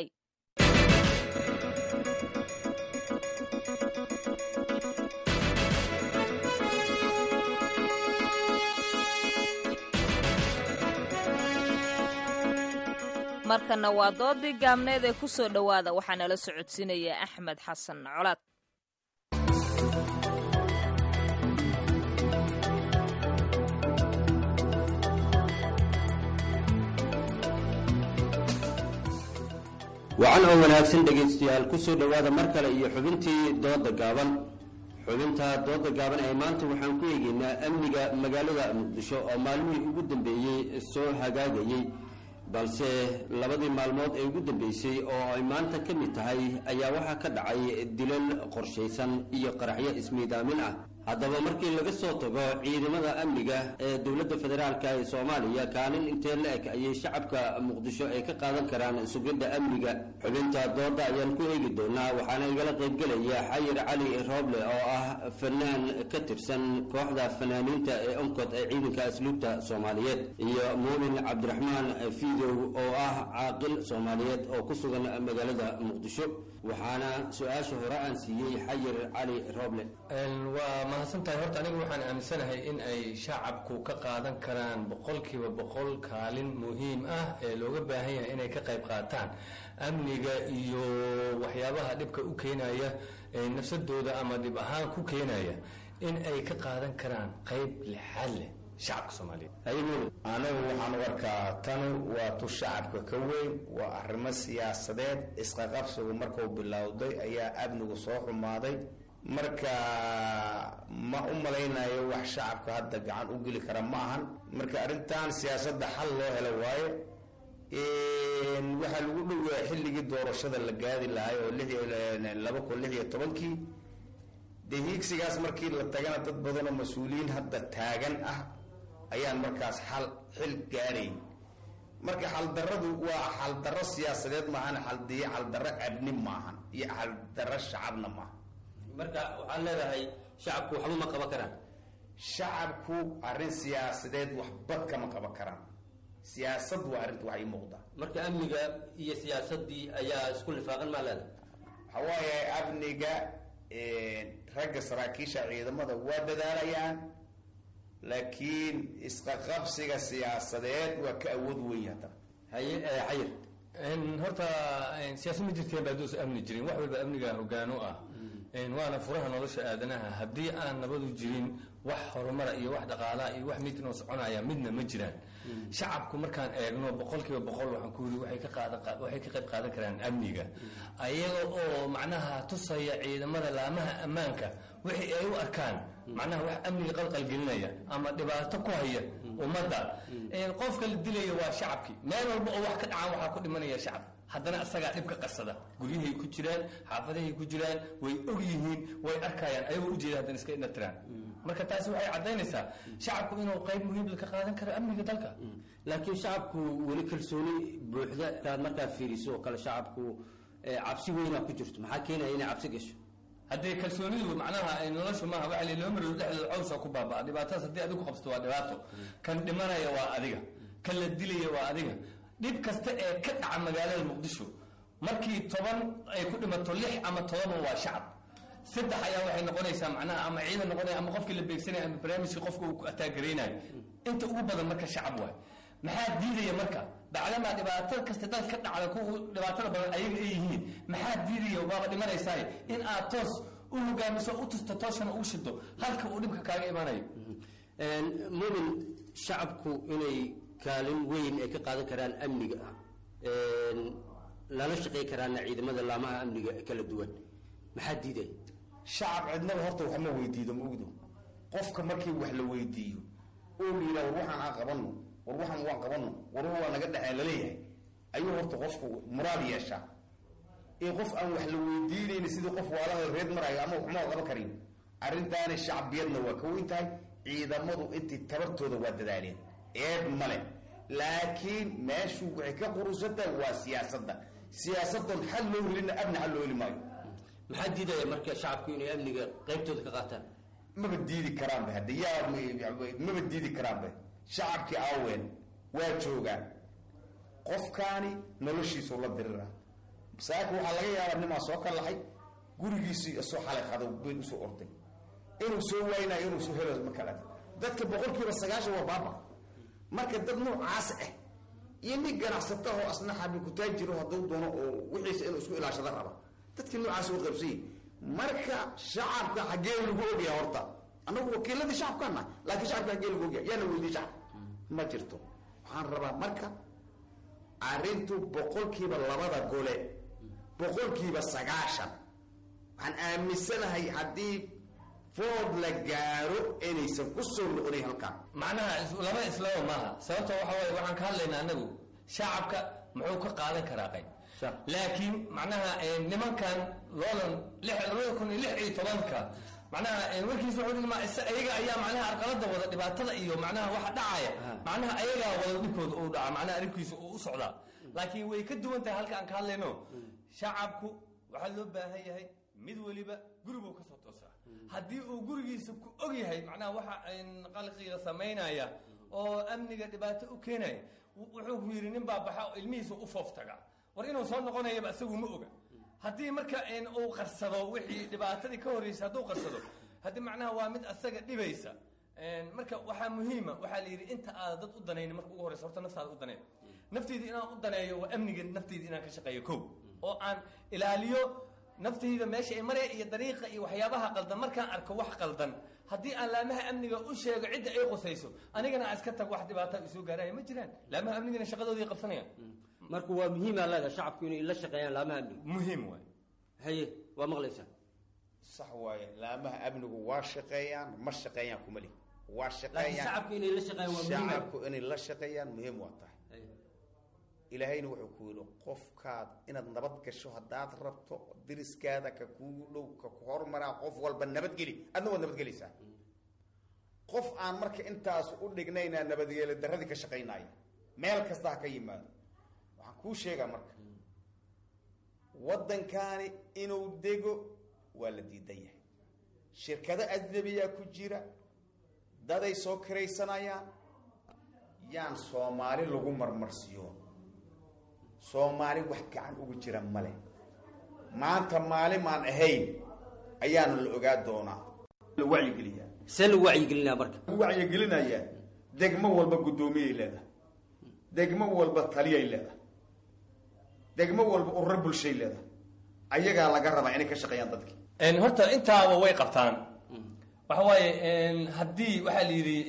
markana waa doodii gaabneed ee ku soo dhowaada waxaa nala socodsiinaya axmed xasan colaad wacan oo wanaagsan dhegaystayaal ku soo dhowaada mar kale iyo xubintii dooda gaaban xubinta dooda gaaban ee maanta waxaan ku eegeynaa amniga magaalada muqdisho oo maalmihii ugu dambeeyey soo hagaagayey balse labadii maalmood ee ugu dambeysay oo ay maanta ka mid tahay ayaa waxaa ka dhacay dilal qorshaysan iyo qaraxyo ismiidaamin ah haddaba markii laga soo tago ciidamada amniga ee dowladda federaalka ee soomaaliya kaalin intee la eg ayay shacabka muqdisho ay ka qaadan karaan sugidda amniga xubinta dooda ayaan ku eegi doonaa waxaana igala qaybgelaya xayir cali rooble oo ah fanaan ka tirsan kooxda fanaaniinta ee onkod ee ciidanka asluubta soomaaliyeed iyo muumin cabdiraxmaan fiidow oo ah caaqil soomaaliyeed oo ku sugan magaalada muqdisho waxaana su-aasha hore aan siiyey xayir cali rooble waa mahadsantahay horta aniga waxaan aaminsanahay in ay shacabku ka qaadan karaan boqolkiiba boqol kaalin muhiim ah ee looga baahan yahay inay ka qayb qaataan amniga iyo waxyaabaha dhibka u keenaya ee nafsadooda ama dhib ahaan ku keenaya in ay ka qaadan karaan qayb lixaad leh shacabka soomaaliyeed anigu waxaan u arkaa tanu waa tu shacabka ka weyn waa arrimo siyaasadeed isqaqabsigu markuu bilowday ayaa amnigu soo xumaaday marka ma u malaynayo wax shacabka hadda gacan u geli kara ma ahan marka arrintan siyaasadda xal loo helo waayo waxaa lagu dhowayaa xilligii doorashada la gaadi lahay oo laba kun lix iyo tobankii dee hiigsigaas markii la tagana dad badanoo mas-uuliyiin hadda taagan ah ayaan markaas xal xil gaarayn marka xaldaradu waa xaldarro siyaasadeed maahan xaldiy xaldarro abni maahan iyo xaldarro shacabna maaha marka waxaad leedahay shacabku waxba ma qaban karaan shacabku arrin siyaasadeed waxbad kama qaban karaan siyaasad waa arrinta wax ii muuqda marka amniga iyo siyaasadii ayaa isku lifaaqan maa leedahay waxa waaye amniga ragga saraakiisha ciidamada waa dadaalayaan laakiin isqaqabsiga siyaasadeed waa ka awood weyn hadda haye xayir horta siyaasad ma jirteen baa duus amni jirin wax walba amniga hogaan u ah waana furaha nolosha aadanaha haddii aan nabadu jirin wax horumara iyo wax dhaqaalaha iyo wax midnoo soconaya midna ma jiraan shacabku markaan eegno boqol kiiba boqol waxaan ku yiri waxay ka qaadan waxay ka qayb qaadan karaan amniga ayaga oo macnaha tusaya ciidamada laamaha ammaanka wixii ay u arkaan macnaha wax amniga qalqalgelinaya ama dhibaato ku haya ummadda qofka la dilaya waa shacabkii meel walba oo wax ka dhacaan waxaa ku dhimanaya shacab haddana isagaa dhibka qasada guryahay ku jiraan xaafadahay ku jiraan way og yihiin way arkayaan ayagoo ujeeda haddana iska indhatiraan marka taasi waxay caddaynaysaa shacabku inuu qayb muhiim ka qaadan karo amniga dalka laakiin shacabku weli kalsooni buuxda taad markaad fiiriso oo kale shacabku cabsi weynaa ku jirto maxaa keenaya inay cabsi gasho haddee kalsoonidu macnaha noloshu maaha waxa loo mariyo dhexdooda cawsa ku baabaa dhibaatadaas haddii adigu qabsato waa dhibaato kan dhimanaya waa adiga kan la dilaya waa adiga dhib kasta ee ka dhaca magaalada muqdisho markii toban ay ku dhimato lix ama todoba waa shacab saddex ayaa waxay noqonaysaa macnaha ama ciidan noqonaya ama qofkii la beegsanaya ama barnaamijkii qofka uu ataagaraynayo inta ugu badan marka shacab waay maxaa diidaya marka bacdamaa dhibaato kasta dal ka dhacda kuwa dhibaatada badan ayaga ay yihiin maxaa diidaya waaba dhimanaysaa in aad toos u hogaamiso u tusto toosana u shido halka uu dhibka kaaga imanayo mumin shacabku inay kaalin weyn ay ka qaadan karaan amniga lala shaqey karaana ciidamada laamaha amniga kala duwan maxaa diidaya shacab cidnaba horta wax ma weydiido maogdo qofka markii wax la weydiiyo oo la yidhaha war waxaan aan qabano war waxaan waan qabano war waa naga dhexee laleeyahay ayuu horta qofku muraad yeeshaa in qof aan wax la weydiinayni sidii qof waalaha reed marayo ama waxma qaban karin arrintaani shacbiyadna waa ka weyn tahay ciidamadu intii tabartooda waa dadaaleen eed male laakiin meeshu waxay ka qurusantahay waa siyaasadda siyaasadan xal loo helina abni xal loo heli maayo maxaa diidaya marka shacabku inay amniga qaybtooda ka qaataan maba diidi karaanba hadde yaa maba diidi karaanba shacabkii aaween waa joogaan qofkaani noloshiisu la dirira saaka waxaa laga yaabaa nimaa soo ka laxay gurigiisii soo xalay qadow bayn usoo orday inuu soo waaynayo inuu soo helo ma kala dadka boqolkiiba sagaashan waa baaba marka dad noocaas ah iyo nin ganacsata oo asna xabi kutaajiro hadduu doono oo wixiisa inuu isku ilaashada raba dadkii noocaas u qaybsanyay marka shacabka xaggee lagu ogyahay horta annagu wakiiladii shacabkaana laakiin shacabka xaggee lagu ogyahay yaana weydiye shacab ma jirto waxaan rabaa marka arrintu boqolkiiba labada gole boqolkiiba sagaashan waxaan aaminsanahay haddii food la gaaro inaysan ku soo noqonayn halkaan macnaha laba islaba maaha sababta waxa waaye waxaan ka hadlaynaa anagu shacabka muxuu ka qaadan karaa qayb laakiin macnaha nimankan loolan labada kun iyo lix iyo tobanka macnaha warkiisa wuxuu dhigmaa ayaga ayaa macnaha arqalada wada dhibaatada iyo macnaha waxa dhacaya macnaha ayagaa wada dhibkooda uu dhaca macnaha arrinkiisa uu u socdaa laakiin way ka duwan tahay halka aan ka hadlayno shacabku waxaa loo baahan yahay mid weliba guribuu ka soo toosaa haddii uu gurigiisa ku og yahay macnaha waxa qalqiga samaynaya oo amniga dhibaato u keenaya wuxuu ku yidhi nin baa baxa oo ilmihiisa u fooftaga war inuu soo noqonayaba isagu ma oga haddii marka uu qarsado wixii dhibaatadii ka horreysay hadduu qarsado haddii macnaha waa mid asaga dhibaysa marka waxaa muhiima waxaa la yidhi inta aada dad u danayni marka ugu horreysa horta naftaada u daneen nafteyda inaan u daneeyo waa amniga nafteyda inaan ka shaqeeyo ko oo aan ilaaliyo naftayda meesha ay maraya iyo dariiqa iyo waxyaabaha qaldan markaan arko wax qaldan haddii aan laamaha amniga u sheego cidda ay qusayso anigana aan iska tag wax dhibaata isoo gaaraya ma jiraan laamaha amnigana shaqadoodii qabsanayaan marka waa muhiimaa leedaha shacabku inay la shaqeeyaan laamaha amniga muhiim waay haye waa maqlaysaa sax waaye laamaha amnigu waa shaqeeyaan ma shaqeeyaan kuma lihi waa laakiin shacabku inay la shaqeeyaan waa muhiim shacabku inay la shaqeeyaan muhiim waa tahay ilaahayna wuxuu ku yidhi qofkaad inaad nabad gasho haddaad rabto diriskaada ka kuugu dhow ka ku hormaraa qof walba nabadgeli adna waad nabadgelaysaa qof aan marka intaas u dhignaynaa nabadgeelo darradii ka shaqaynaya meel kasta ha ka yimaado waxaan kuu sheegaa marka waddankaani inuu dego waa la diidan yahay shirkado ajnabiyaa ku jira daday soo kiraysanayaan yaan soomaali lagu marmarsiyo soomaali wax gacan ugu jira male maanta maalimaan ahayn ayaana la ogaa doonaa la wacyigeliyaa see lagu wacyigelinaa marka lagu wacyigelinayaa degmo walba guddoomiyay leedahay degmo walba taliyay leedahay degmo walba ururo bulshay leedahay ayagaa laga rabaa inay ka shaqeeyaan dadkii horta intaaba way qabtaan waxa waaye haddii waxaa la yidhi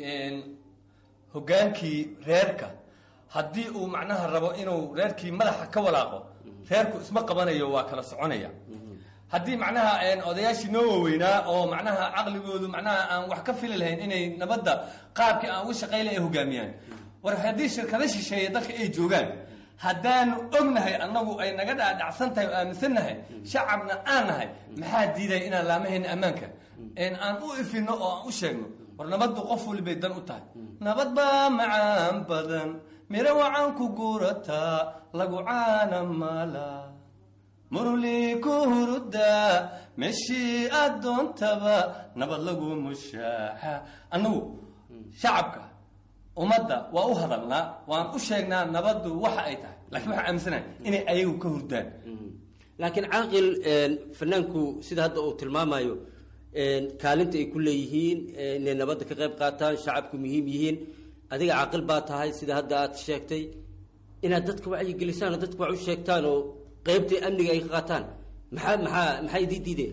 hogaankii reerka haddii uu macnaha rabo inuu reerkii madaxa ka walaaqo reerku isma qabanayo waa kala soconaya haddii macnaha odayaashii noo waaweynaa oo macnaha caqligoodu macnaha aan wax ka fili lahayn inay nabadda qaabkii aan uga shaqaynay ay hogaamiyaan war haddii shirkado shisheeye dalka ay joogaan haddaanu ognahay annagu ay naga dhaadhacsan tahay oo aaminsannahay shacabna aan nahay maxaa diidaya inaan laamahayna ammaanka aan u ifino oo aan u sheegno war nabaddu qof walibay dan u tahay nabad baa macaan badan miro wacan ku guurataa lagu caana mala muruli ku hurudaa meeshii aad doontaba nabad lagu mushaaxa annagu shacabka ummadda waa u hadalnaa waan u sheegnaa nabaddu waxa ay tahay lakiin waxaan aaminsanahay inay ayagu ka hurdaan laakiin caaqil fanaanku sida hadda uu tilmaamayo kaalinta ay ku leeyihiin inay nabadda ka qayb qaataan shacabku muhiim yihiin adiga caaqil baa tahay sida hadda aad sheegtay inaad dadka wacyigelisaan oo dadka wax u sheegtaan oo qeybtii amniga ay ka qaataan maxaa maxaa maxaa idii diideen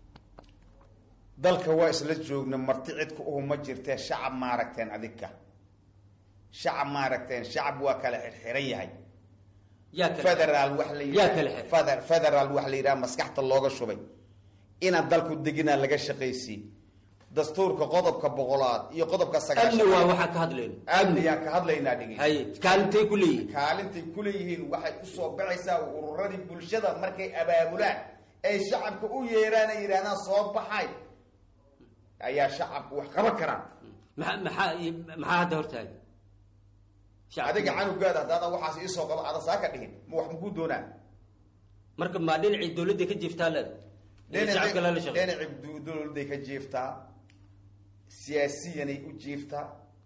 dalka waa isla joogna marti cidku uhu ma jirtee shacab maaragteen adinka shacab maaragteen shacab waa kala xirxiran yahay federaal wax la yidhaha federaal wax la yidhaha maskaxta looga shubay inaan dalku deginaa laga shaqaysiin dastuurka qodobka boqolaad iyo qodobka amni waa waxaa ka hadlayno amniyaan ka hadlaynaa dhigi hay kaalintay ku leeyihiin kaalintay ku leeyihiin waxay usoo baxaysaa ururadii bulshada markay abaabulaan ay shacabka u yeeraan ay yidhahdaan soo baxay ayaa shacabku wax qaban karaan maa maxaa maxaa hadda hortaaga adiga canugaada haddaada waxaas iisoo qaba ada saa ka dhihin ma wax makuu doonaa marka maa dhinacii dawladda ka jiiftaa leeda dhinacii dawladday ka jiiftaa siyaasiyanay u jiiftaa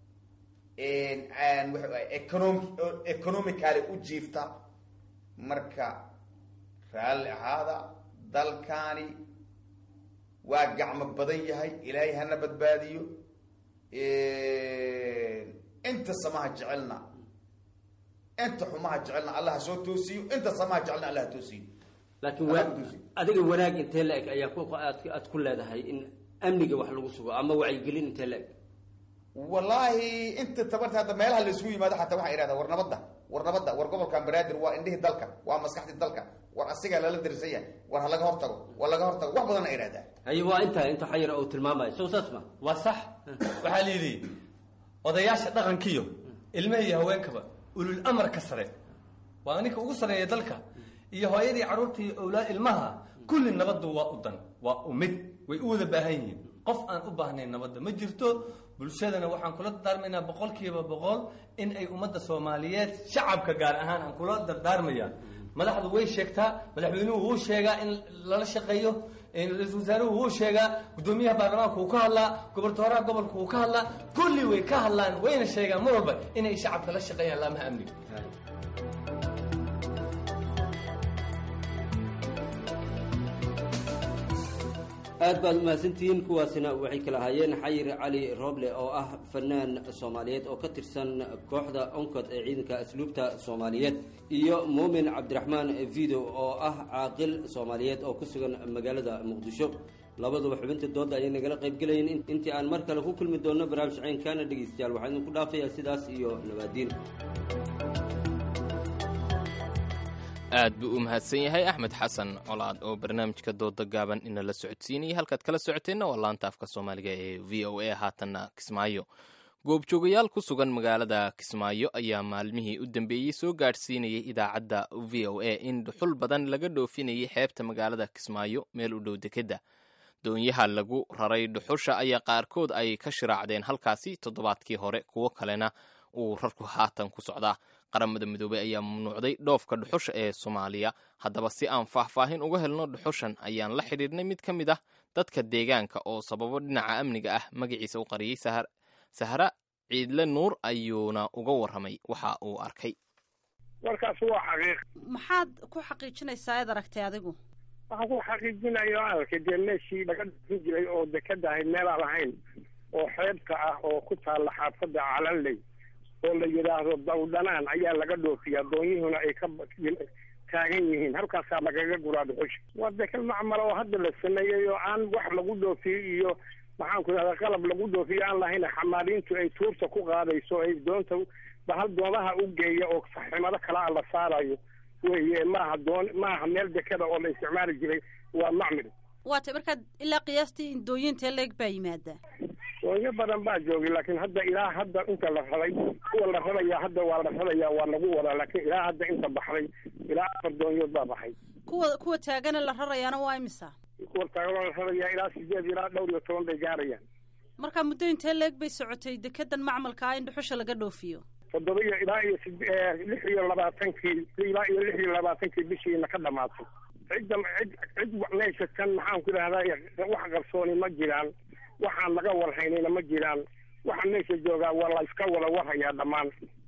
econom economically u jiiftaa marka raalli ahaada dalkaani waa gacmo badan yahay ilaahay hana badbaadiyo inta samaha jecelna inta xumaha jecelna allah ha soo toosiyo inta samaha jecelna allah ha toosiyo laakiin wa adiga wanaag intee la eg ayaa aad aad ku leedahay in amniga wax lagu sugo ama wacyigelin intee la eg wallaahi inta tabarta hadda meelaha la isugu yimaado xataa waxaa idhahdaa war nabadda war nabadda war gobolkan banaadir waa indhihii dalka waa maskaxdii dalka war asigaa lala darisan yahay war ha laga hortago war laga hortago wax badan a idhahdaa haye waa intaa inta xayar uu tilmaamayo sow saas ma waa sax waxaa la yidhi odayaasha dhaqankiyo ilmaha iyo haweenkaba ulul amarka sare waa ninka ugu sareeya dalka iyo hooyadii carruurtii owlaad ilmaha kulli nabaddu waa u dan waa u mid way u wada baahan yihiin qof aan u baahnayn nabadda ma jirto bulshadana waxaan kula dardaarmaynaa boqol kiiba boqol in ay ummadda soomaaliyeed shacabka gaar ahaan aan kula dardaarmaya madaxdu way sheegtaa madaxweynuhu wuu sheegaa in lala shaqeeyo ra-iisul wasaaruhu wuu sheegaa guddoomiyaha baarlamaanka wuu ka hadlaa goboltooraha gobolka wuu ka hadlaa kulli way ka hadlaan wayna sheegaan mar walba inay shacabka la shaqeeyaan laamaha amniga aad baad umahadsantihiin kuwaasina waxay kala ahaayeen xayir cali rooble oo ah fanaan soomaaliyeed oo ka tirsan kooxda oncod ee ciidanka asluubta soomaaliyeed iyo muumin cabdiraxmaan video oo ah caaqil soomaaliyeed oo ku sugan magaalada muqdisho labaduba xubinta dooda ayay nagala qayb gelayeen intii aan mar kale ku kulmi doonno barnaamij ceynkana dhegeystayaal waxaan idinku dhaafayaa sidaas iyo nabaadiin aad buu u mahadsan yahay axmed xasan colaad oo barnaamijka dooda gaaban inala socodsiinayay halkaad kala socoteenna waa laanta afka soomaaliga ee v o a haatanna kismaayo goobjoogayaal ku sugan magaalada kismaayo ayaa maalmihii u dambeeyey soo gaadhsiinayay idaacadda v o a in dhuxul badan laga dhoofinayay xeebta magaalada kismaayo meel u dhow dekedda doonyaha lagu raray dhuxusha ayaa qaarkood ay ka shiraacdeen halkaasi toddobaadkii hore kuwo kalena uu rarku haatan ku socdaa qaramada midoobey ayaa mamnuucday dhoofka dhuxusha ee soomaaliya haddaba si aan faahfaahin uga helno dhuxushan ayaan la xidhiidhnay mid ka mid ah dadka deegaanka oo sababo dhinaca amniga ah magaciisa u qariyey sahra ciidle nuur ayuuna uga warramay waxa uu arkay warkaas waa xaqiiq maxaad ku xaqiijinaysaa eed aragtay adigu waxaan ku xaqiijinayo arkay dee meeshii laga dhufin jiray oo dekada ahayd meelaan lahayn oo xeebta ah oo ku taalla xaafadda calanley oo la yidhaahdo dawdhanaan ayaa laga dhoofiyaa doonyihuna ay ka taagan yihiin halkaasaa lagaga guraa dhuxusha waa dekal macmala oo hadda la sameeyey oo aan wax lagu dhoofiyo iyo maxaan ku idhahdaa qalab lagu dhoofiyo aan lahayn xamaaliintu ay tuurta ku qaadayso ay doonta bahal doomaha u geeya oo saximado kalaa la saarayo weye maaha doon maaha meel dekada oo la isticmaali jiray waa macmil waatay markaad ilaa qiyaastii indooyinta leeg baa yimaada doonyo badan baa joogay laakiin hadda ilaa hadda inta la raday kuwa la radayaa hadda waa la radayaa waa lagu wadaa laakiin ilaa hadda inta baxday ilaa afar doonyood baa baxay kuwa kuwa taagana la rarayaana waa imisa kuwa taagan la radayaa ilaa sideed ilaa dhowr iyo toban bay gaarayaan marka muddo intee leeg bay socotay dekedan macmalka ah in dhuxusha laga dhoofiyo toddoba iyo ilaa iyo lix iyo labaatankii ilaa iyo lix iyo labaatankii bishiina ka dhamaatay cidda cid cid meesha kan maxaan ku idhahdaa wax qarsooni ma jiraan waxaan laga warhaynayna ma jiraan waxa meesha joogaa waa la iska wada warhayaa dhammaan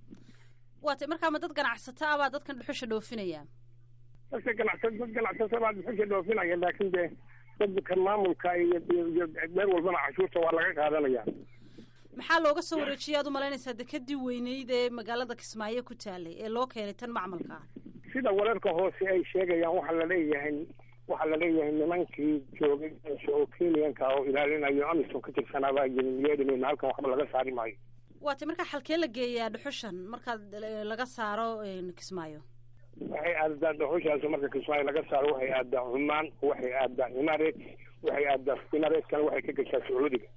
waatay markaa ma dad ganacsato ah baa dadkan dhuxusha dhoofinaya dadka ganacsa dad ganacsato baa dhuxusha dhoofinaya laakiin dee dadka maamulka iyo iyo meel walbana cashuurta waa laga qaadanaya maxaa looga soo wareejiyay aad u malaynaysaa dekadii weyneyd ee magaalada kismaayo ku taalay ee loo keenay tan macmalka ah sida wararka hoose ay sheegayaan waxaa laleeyahay waxaa laleeyahay nimankii joogay meesha oo kenyanka oo ilaalinayo amisom ka tirsanaa baa jirin yeedhimayna halkan waxba laga saari maayo waatay markaa xalkee la geeyaa dhuxushan markaad laga saaro kismaayo waxay aadaa dhuxushaas marka kismaayo laga saaro waxay aadaa cumaan waxay aadaa imareet waxay aadaa imareetkana waxay ka gashaa sacuudiga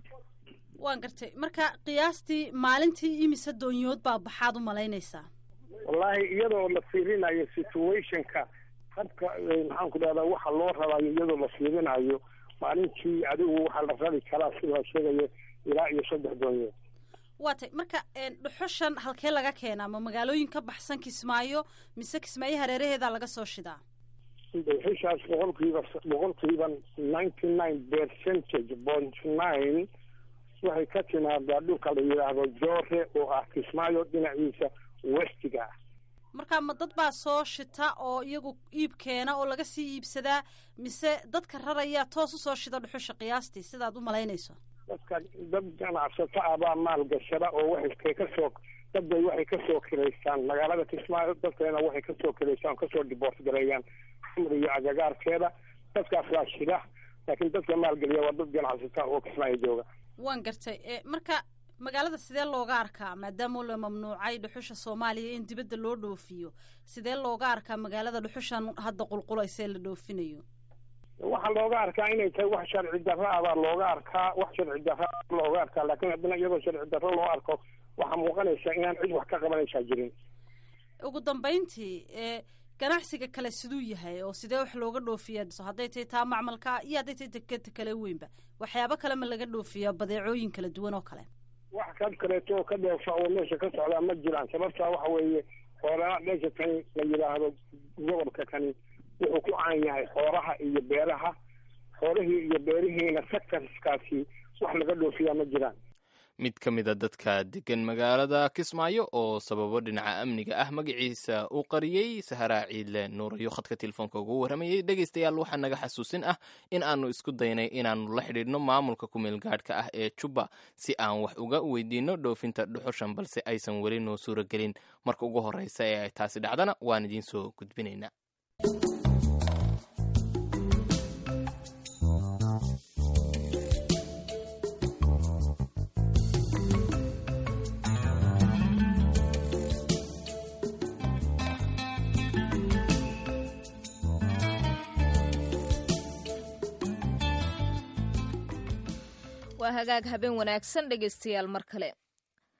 waan gartay marka qiyaastii maalintii imise doonyood baa baxaad u malaynaysaa wallaahi iyadoo la fiirinayo situationka habka maxaan ku dhahdaa waxa loo rabayo iyadoo la fiirinayo maalintii adigu waxaa la rabi karaa sida la sheegayo ilaa iyo saddex doonyood waatay marka dhuxushan halkee laga keenaa ma magaalooyin ka baxsan kismaayo mise kismaayo hareeraheedaa laga soo shidaa dhuxushaas boqolkiiba boqolkiiba ninety nine percentage point nine waxay ka timaadaa dhulka la yidhaahdo joore oo ah kismaayo dhinaciisa westiga ah marka ma dad baa soo shita oo iyagu iib keena oo laga sii iibsadaa mise dadka raraya toos usoo shida dhuxusha qiyaastii sidaad u malaynayso dadka dad ganacsato ah baa maal gashada oo waxay kasoo dadbay waxay kasoo kilaystaan magaalada kismaayo dadkeena waxay kasoo kilaystaan kasoo diboort gareeyaan xamr iyo agagaarkeeda dadkaas waa shida laakiin dadka maalgeliya waa dad ganacsato oo kismaayo jooga waan gartay marka magaalada sidee looga arkaa maadaama la mamnuucay dhuxusha soomaaliya in dibadda loo dhoofiyo sidee looga arkaa magaalada dhuxushan hadda qulqulaysa ee la dhoofinayo waxaa looga arkaa inay tahay wax sharci darro ah baa looga arkaa wax sharci darro looga arkaa laakiin haddana iyadoo sharci darro loo arko waxaa muuqanaysa inaan cid wax ka qabanaysaa jirin ugu dambayntii ganacsiga kale siduu yahay oo sidee wax looga dhoofiyaa hadday tahay taa macmalka iyo hadday tahay dekeda kale weynba waxyaabo kale ma laga dhoofiyaa badeecooyin kala duwan oo kale wax ka kaleeto oo ka dheefa oo meesha ka socdaa ma jiraan sababtaa waxa weeye xoolaha meesha kani la yidhaahdo gobolka kani wuxuu ku caan yahay xoolaha iyo beeraha xoolihii iyo beerihiina sectorskaasi wax laga dhoofiyaa ma jiraan mid ka mid a dadka degan magaalada kismaayo oo sababo dhinaca amniga ah magaciisa uu qariyey saharaa ciidle nuurayo khadka telefoonka ugu warramayey dhegaystayaal waxaa naga xasuusin ah in aanu isku daynay inaannu la xidhiidhno maamulka kumeelgaadhka ah ee jubba si aan wax uga weydiinno dhoofinta dhuxushan balse aysan weli noo suuragelin marka ugu horreysa ee ay taasi dhacdana waan idiin soo gudbinaynaa waa hagaag habeen wanaagsan dhegaystayaal mar kale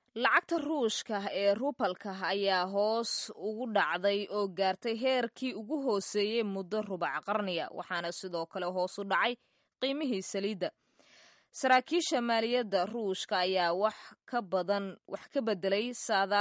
lacagta ruushka ee rubalka ayaa hoos ugu dhacday oo gaartay heerkii ugu hooseeyey muddo rubac qarniya waxaana sidoo kale hoos u dhacay qiimihii saliidda saraakiisha maaliyadda ruushka ayaa wax ka badan wax ka bedelay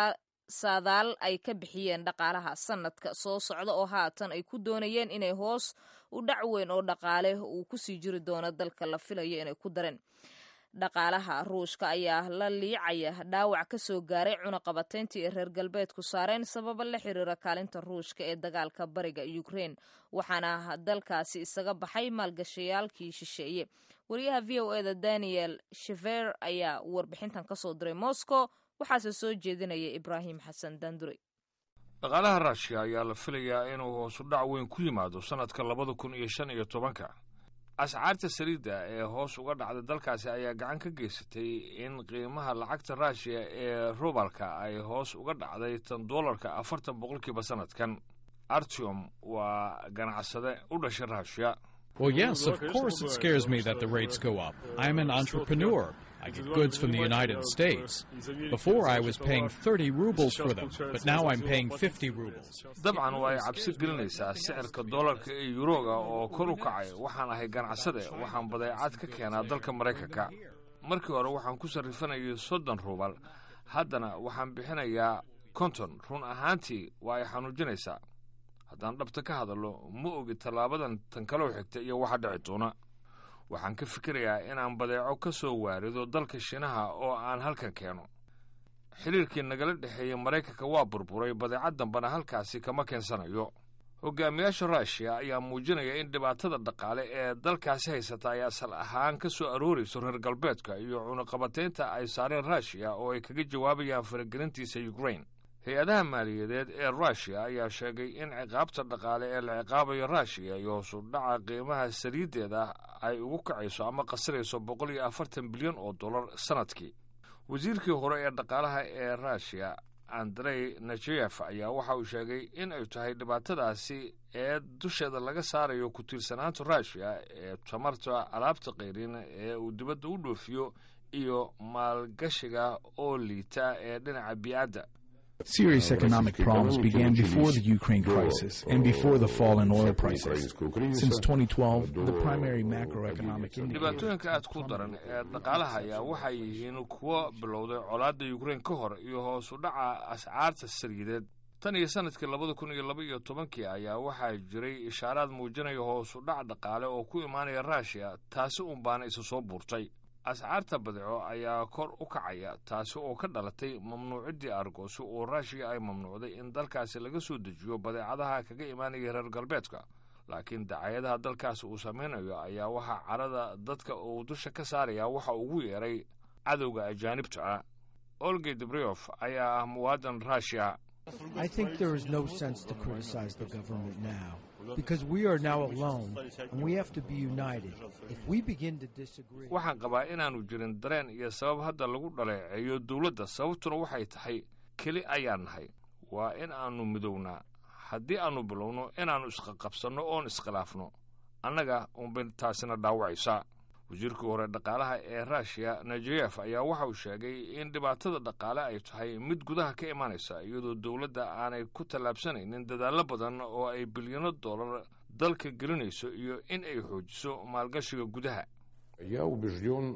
saadaal ay ka bixiyeen dhaqaalaha sanadka soo socda oo haatan ay ku doonayeen inay hoos u dhac weyn oo dhaqaale uu kusii jiri doono dalka la filayo inay ku dareen dhaqaalaha ruushka ayaa la liicaya dhaawac ka soo gaaray cunaqabatayntii ay reer galbeedku saareen sababa la xiriira kaalinta ruushka ee dagaalka bariga ukrein waxaana dalkaasi isaga baxay maalgashayaalkii shisheeye wariyaha v o eda daniel shever ayaa warbixintan kasoo diray moscow waxaase soo jeedinaya ibraahim xasan dandure dhaqaalaha ruushiya ayaa la filayaa inuu hoosu dhac weyn ku yimaado sannadka labada kun iyo shan iyo tobanka ascaarta saliidda ee hoos uga dhacda dalkaasi ayaa gacan ka geysatay in qiimaha lacagta ruushiya ee rubalka ay hoos uga dhacday tan doolarka afartan boqolkiiba sannadkan artium waa ganacsade u dhashay ruushiya Well, yes, of course it scares me that the rates go up. I'm an entrepreneur. I get goods from the United States. Before I was paying 30 rubles for them, but now I'm paying 50 rubles. dabcan waa ay cabsi gelinaysaa sicirka doolarka iyo yuroga oo kor u kacay waxaan ahay ganacsade waxaan badeecad ka keenaa dalka maraykanka markii hore waxaan ku sarrifanayay soddon rubal haddana waxaan bixinayaa konton run ahaantii waa ay xanuujinaysaa haddaan dhabta ka hadallo ma ogi tallaabadan tan kaloo xigta iyo waxa dhici doona waxaan ka fikirayaa inaan badeeco ka soo waarido dalka shiinaha oo aan halkan keeno xidhiirkii nagala dhexeeyey maraykanka waa burburay badeecad dambena halkaasi kama keensanayo hogaamiyaasha ruushiya ayaa muujinaya in dhibaatada dhaqaale ee dalkaasi haysata ay asal ahaan ka soo aroorayso reer galbeedka iyo cunaqabataynta ay saareen ruushiya oo ay kaga jawaabayaan faragelintiisa ukrain hay-adaha maaliyadeed ee ruushiya ayaa sheegay in ciqaabta dhaqaale ee la ciqaabayo ruushiya iyo hoosu dhaca qiimaha saliiddeeda ay ugu kacayso ama qasirayso boqol iyo afartan bilyan oo dollar sannadkii wasiirkii hore ee dhaqaalaha ee ruushiya andrey najeyef ayaa waxa uu sheegay in ay tahay dhibaatadaasi ee dusheeda laga saarayo ku tiirsanaanta ruushiya ee tamarta alaabta qayrin ee uu dibadda u dhoofiyo iyo maalgashiga oo liita ee dhinaca bii'adda Serious economic problems began before the Ukraine crisis and before the fall in oil prices. Since 2012, the primary macroeconomic dhibaatooyinka aad ku daran ee dhaqaalaha ayaa waxay yihiin kuwo bilowday colaadda ukrain ka hor iyo hoos u dhaca ascaarta saliideed tan iyo sanadkii labada kun iyo laba iyo tobankii ayaa waxaa jiray ishaaraad muujinaya hoos u dhac dhaqaale oo ku imaanaya ruushiya taasi uun baana isa soo buurtay ascaarta badeeco ayaa kor u kacaya taasi oo ka dhalatay mamnuuciddii argoosi oo ruushiya ay mamnuucday in dalkaasi laga soo dejiyo badeecadaha kaga imaanaya reer galbeedka laakiin dacayadaha dalkaasi uu samaynayo ayaa waxaa carada dadka uu dusha ka saaraya waxa ugu yeeray cadowga ajaanibta ah olgey debriof ayaa ah muwaadan ruushiya I think there is no sense to criticize the government now because we are now alone and we have to be united. If we begin to disagree, waxaan qabaa inaannu jirin dareen iyo sabab hadda lagu dhaleeceeyo dowladda sababtuna waxay tahay keli ayaan nahay waa in aannu midownaa haddii aannu bilowno inaannu isqaqabsanno oon iskhilaafno annaga unbay taasina dhaawacaysaa wasiirkii hore dhaqaalaha ee ruushiya najeyef ayaa waxa uu sheegay in dhibaatada dhaqaale ay tahay mid gudaha ka imaanaysa iyadoo dowladda aanay ku tallaabsanaynin dadaallo badan oo ay bilyano dollar dalka gelinayso iyo in ay xoojiso maalgashiga gudaha Я убежден,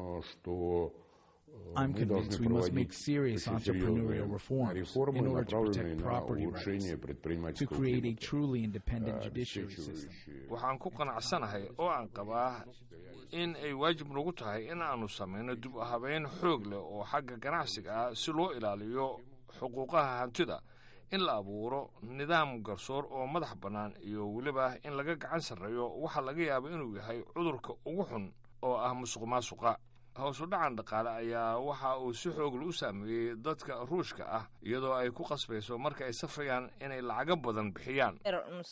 что I'm convinced we must make serious entrepreneurial reforms in order to protect property rights, to create a truly independent judiciary system. waxaan ku qanacsanahay oo aan qabaa in ay waajib nagu tahay in aannu samayno dib u habeyn xoog leh oo xagga ganacsiga ah si loo ilaaliyo xuquuqaha hantida in la abuuro nidaam garsoor oo madax bannaan iyo weliba in laga gacan sarreeyo waxa laga yaaba inuu yahay cudurka ugu xun oo ah musuq maasuqa hoos u dhacan dhaqaale ayaa waxa uu si xoogla u saameeyey dadka ruushka ah iyadoo ay ku qasbayso marka ay safrayaan inay lacago badan bixiyaan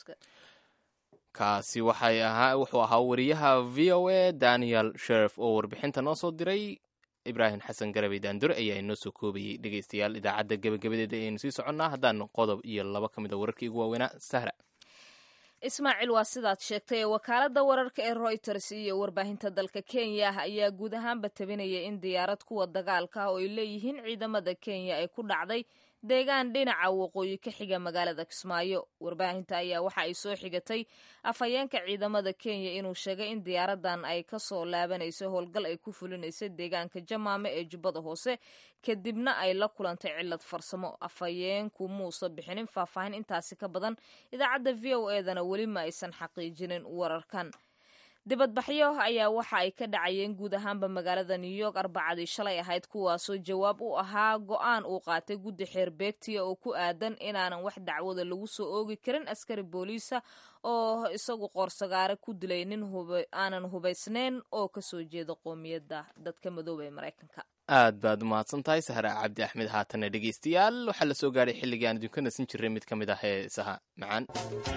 kaasi waxay ahaa wuxuu ahaa wariyaha v o a daniel sherif oo warbixinta noo soo diray ibraahim xasan garabey daandure ayaa inoo soo koobayey dhegeystayaal idaacadda gebagabadeeda ayaynu sii soconnaa haddaan qodob iyo laba ka mid a wararkii ugu waaweynaa sahra ismaaciil waa sidaad sheegtay ee wakaaladda wararka ee royters iyo warbaahinta dalka kenya ayaa guud ahaanba tabinaya in diyaarad kuwa dagaalka ah oo ay leeyihiin ciidamada kenya ay ku dhacday deegaan dhinaca waqooyi ka xiga magaalada kismaayo warbaahinta ayaa waxa ay soo xigatay afhayeenka ciidamada kenya inuu sheegay in diyaaradan ay ka soo laabanayso howlgal ay ku fulinaysa deegaanka jamaame ee jubbada hoose kadibna ay la kulantay cilad farsamo afhayeenku muuse bixinin faahfaahin intaasi ka badan idaacadda v o edana weli ma aysan xaqiijinin wararkan dibadbaxyo ayaa waxa ay ka dhacayeen guud ahaanba magaalada new york arbacadii shalay ahayd kuwaasoo jawaab u ahaa go-aan uu qaatay guddi xeer beegtiya oo ku aadan inaanan wax dacwada lagu soo oogi karin askari booliisa oo isagu qoorsagaare ku dilay nin aanan hubaysnayn oo kasoo jeeda qoomiyadda dadka madooba ee maraykanka aad baad umahadsan tahay sahra cabdi axmed haatana dhegeystayaal waxaa la soo gaadhay xilligii aan idinka nasin jiray mid ka mid ah heesaha macaan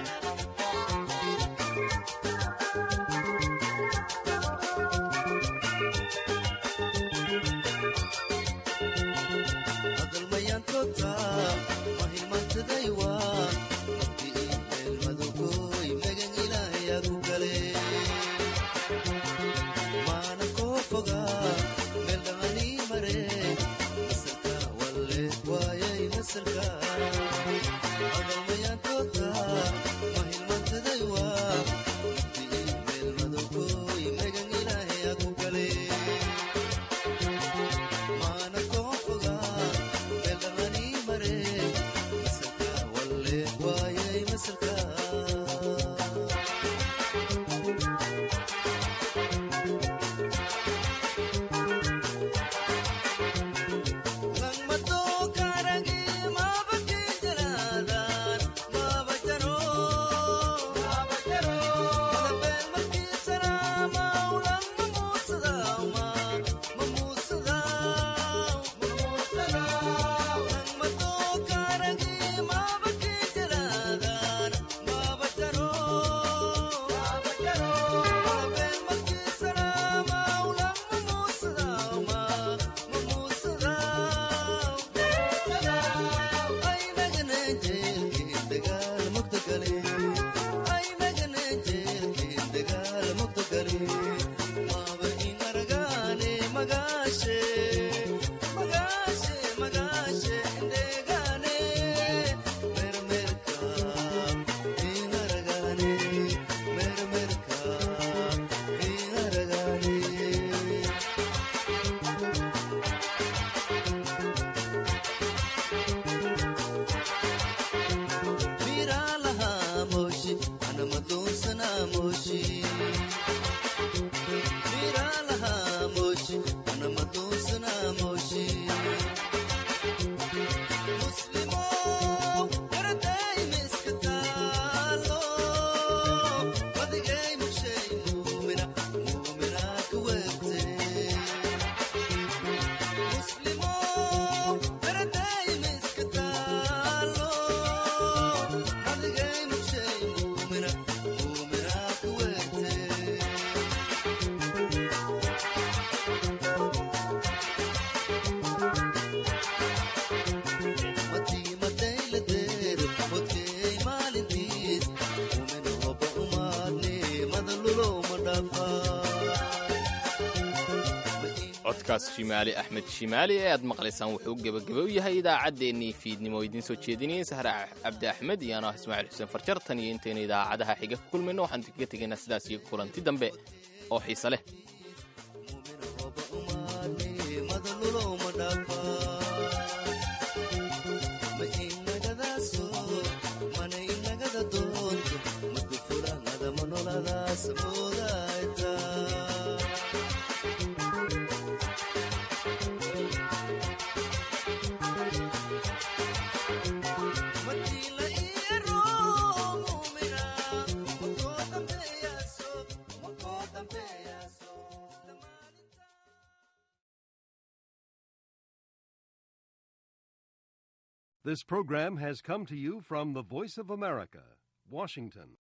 codkaas shimaali axmed shimaali ee aad maqlaysaan wuxuu gebageba u yahay idaacaddeenii fiidnimo oo idiin soo jeedinayay sahre cabdi axmed iyo anoo ismaaciil xuseen farjar tan iyo intaynu idaacadaha xiga ku kulmayno waxaan kaga tegaynaa sidaas iyo kulanti dambe oo xiise leh This program has come to you from the Voice of America, Washington.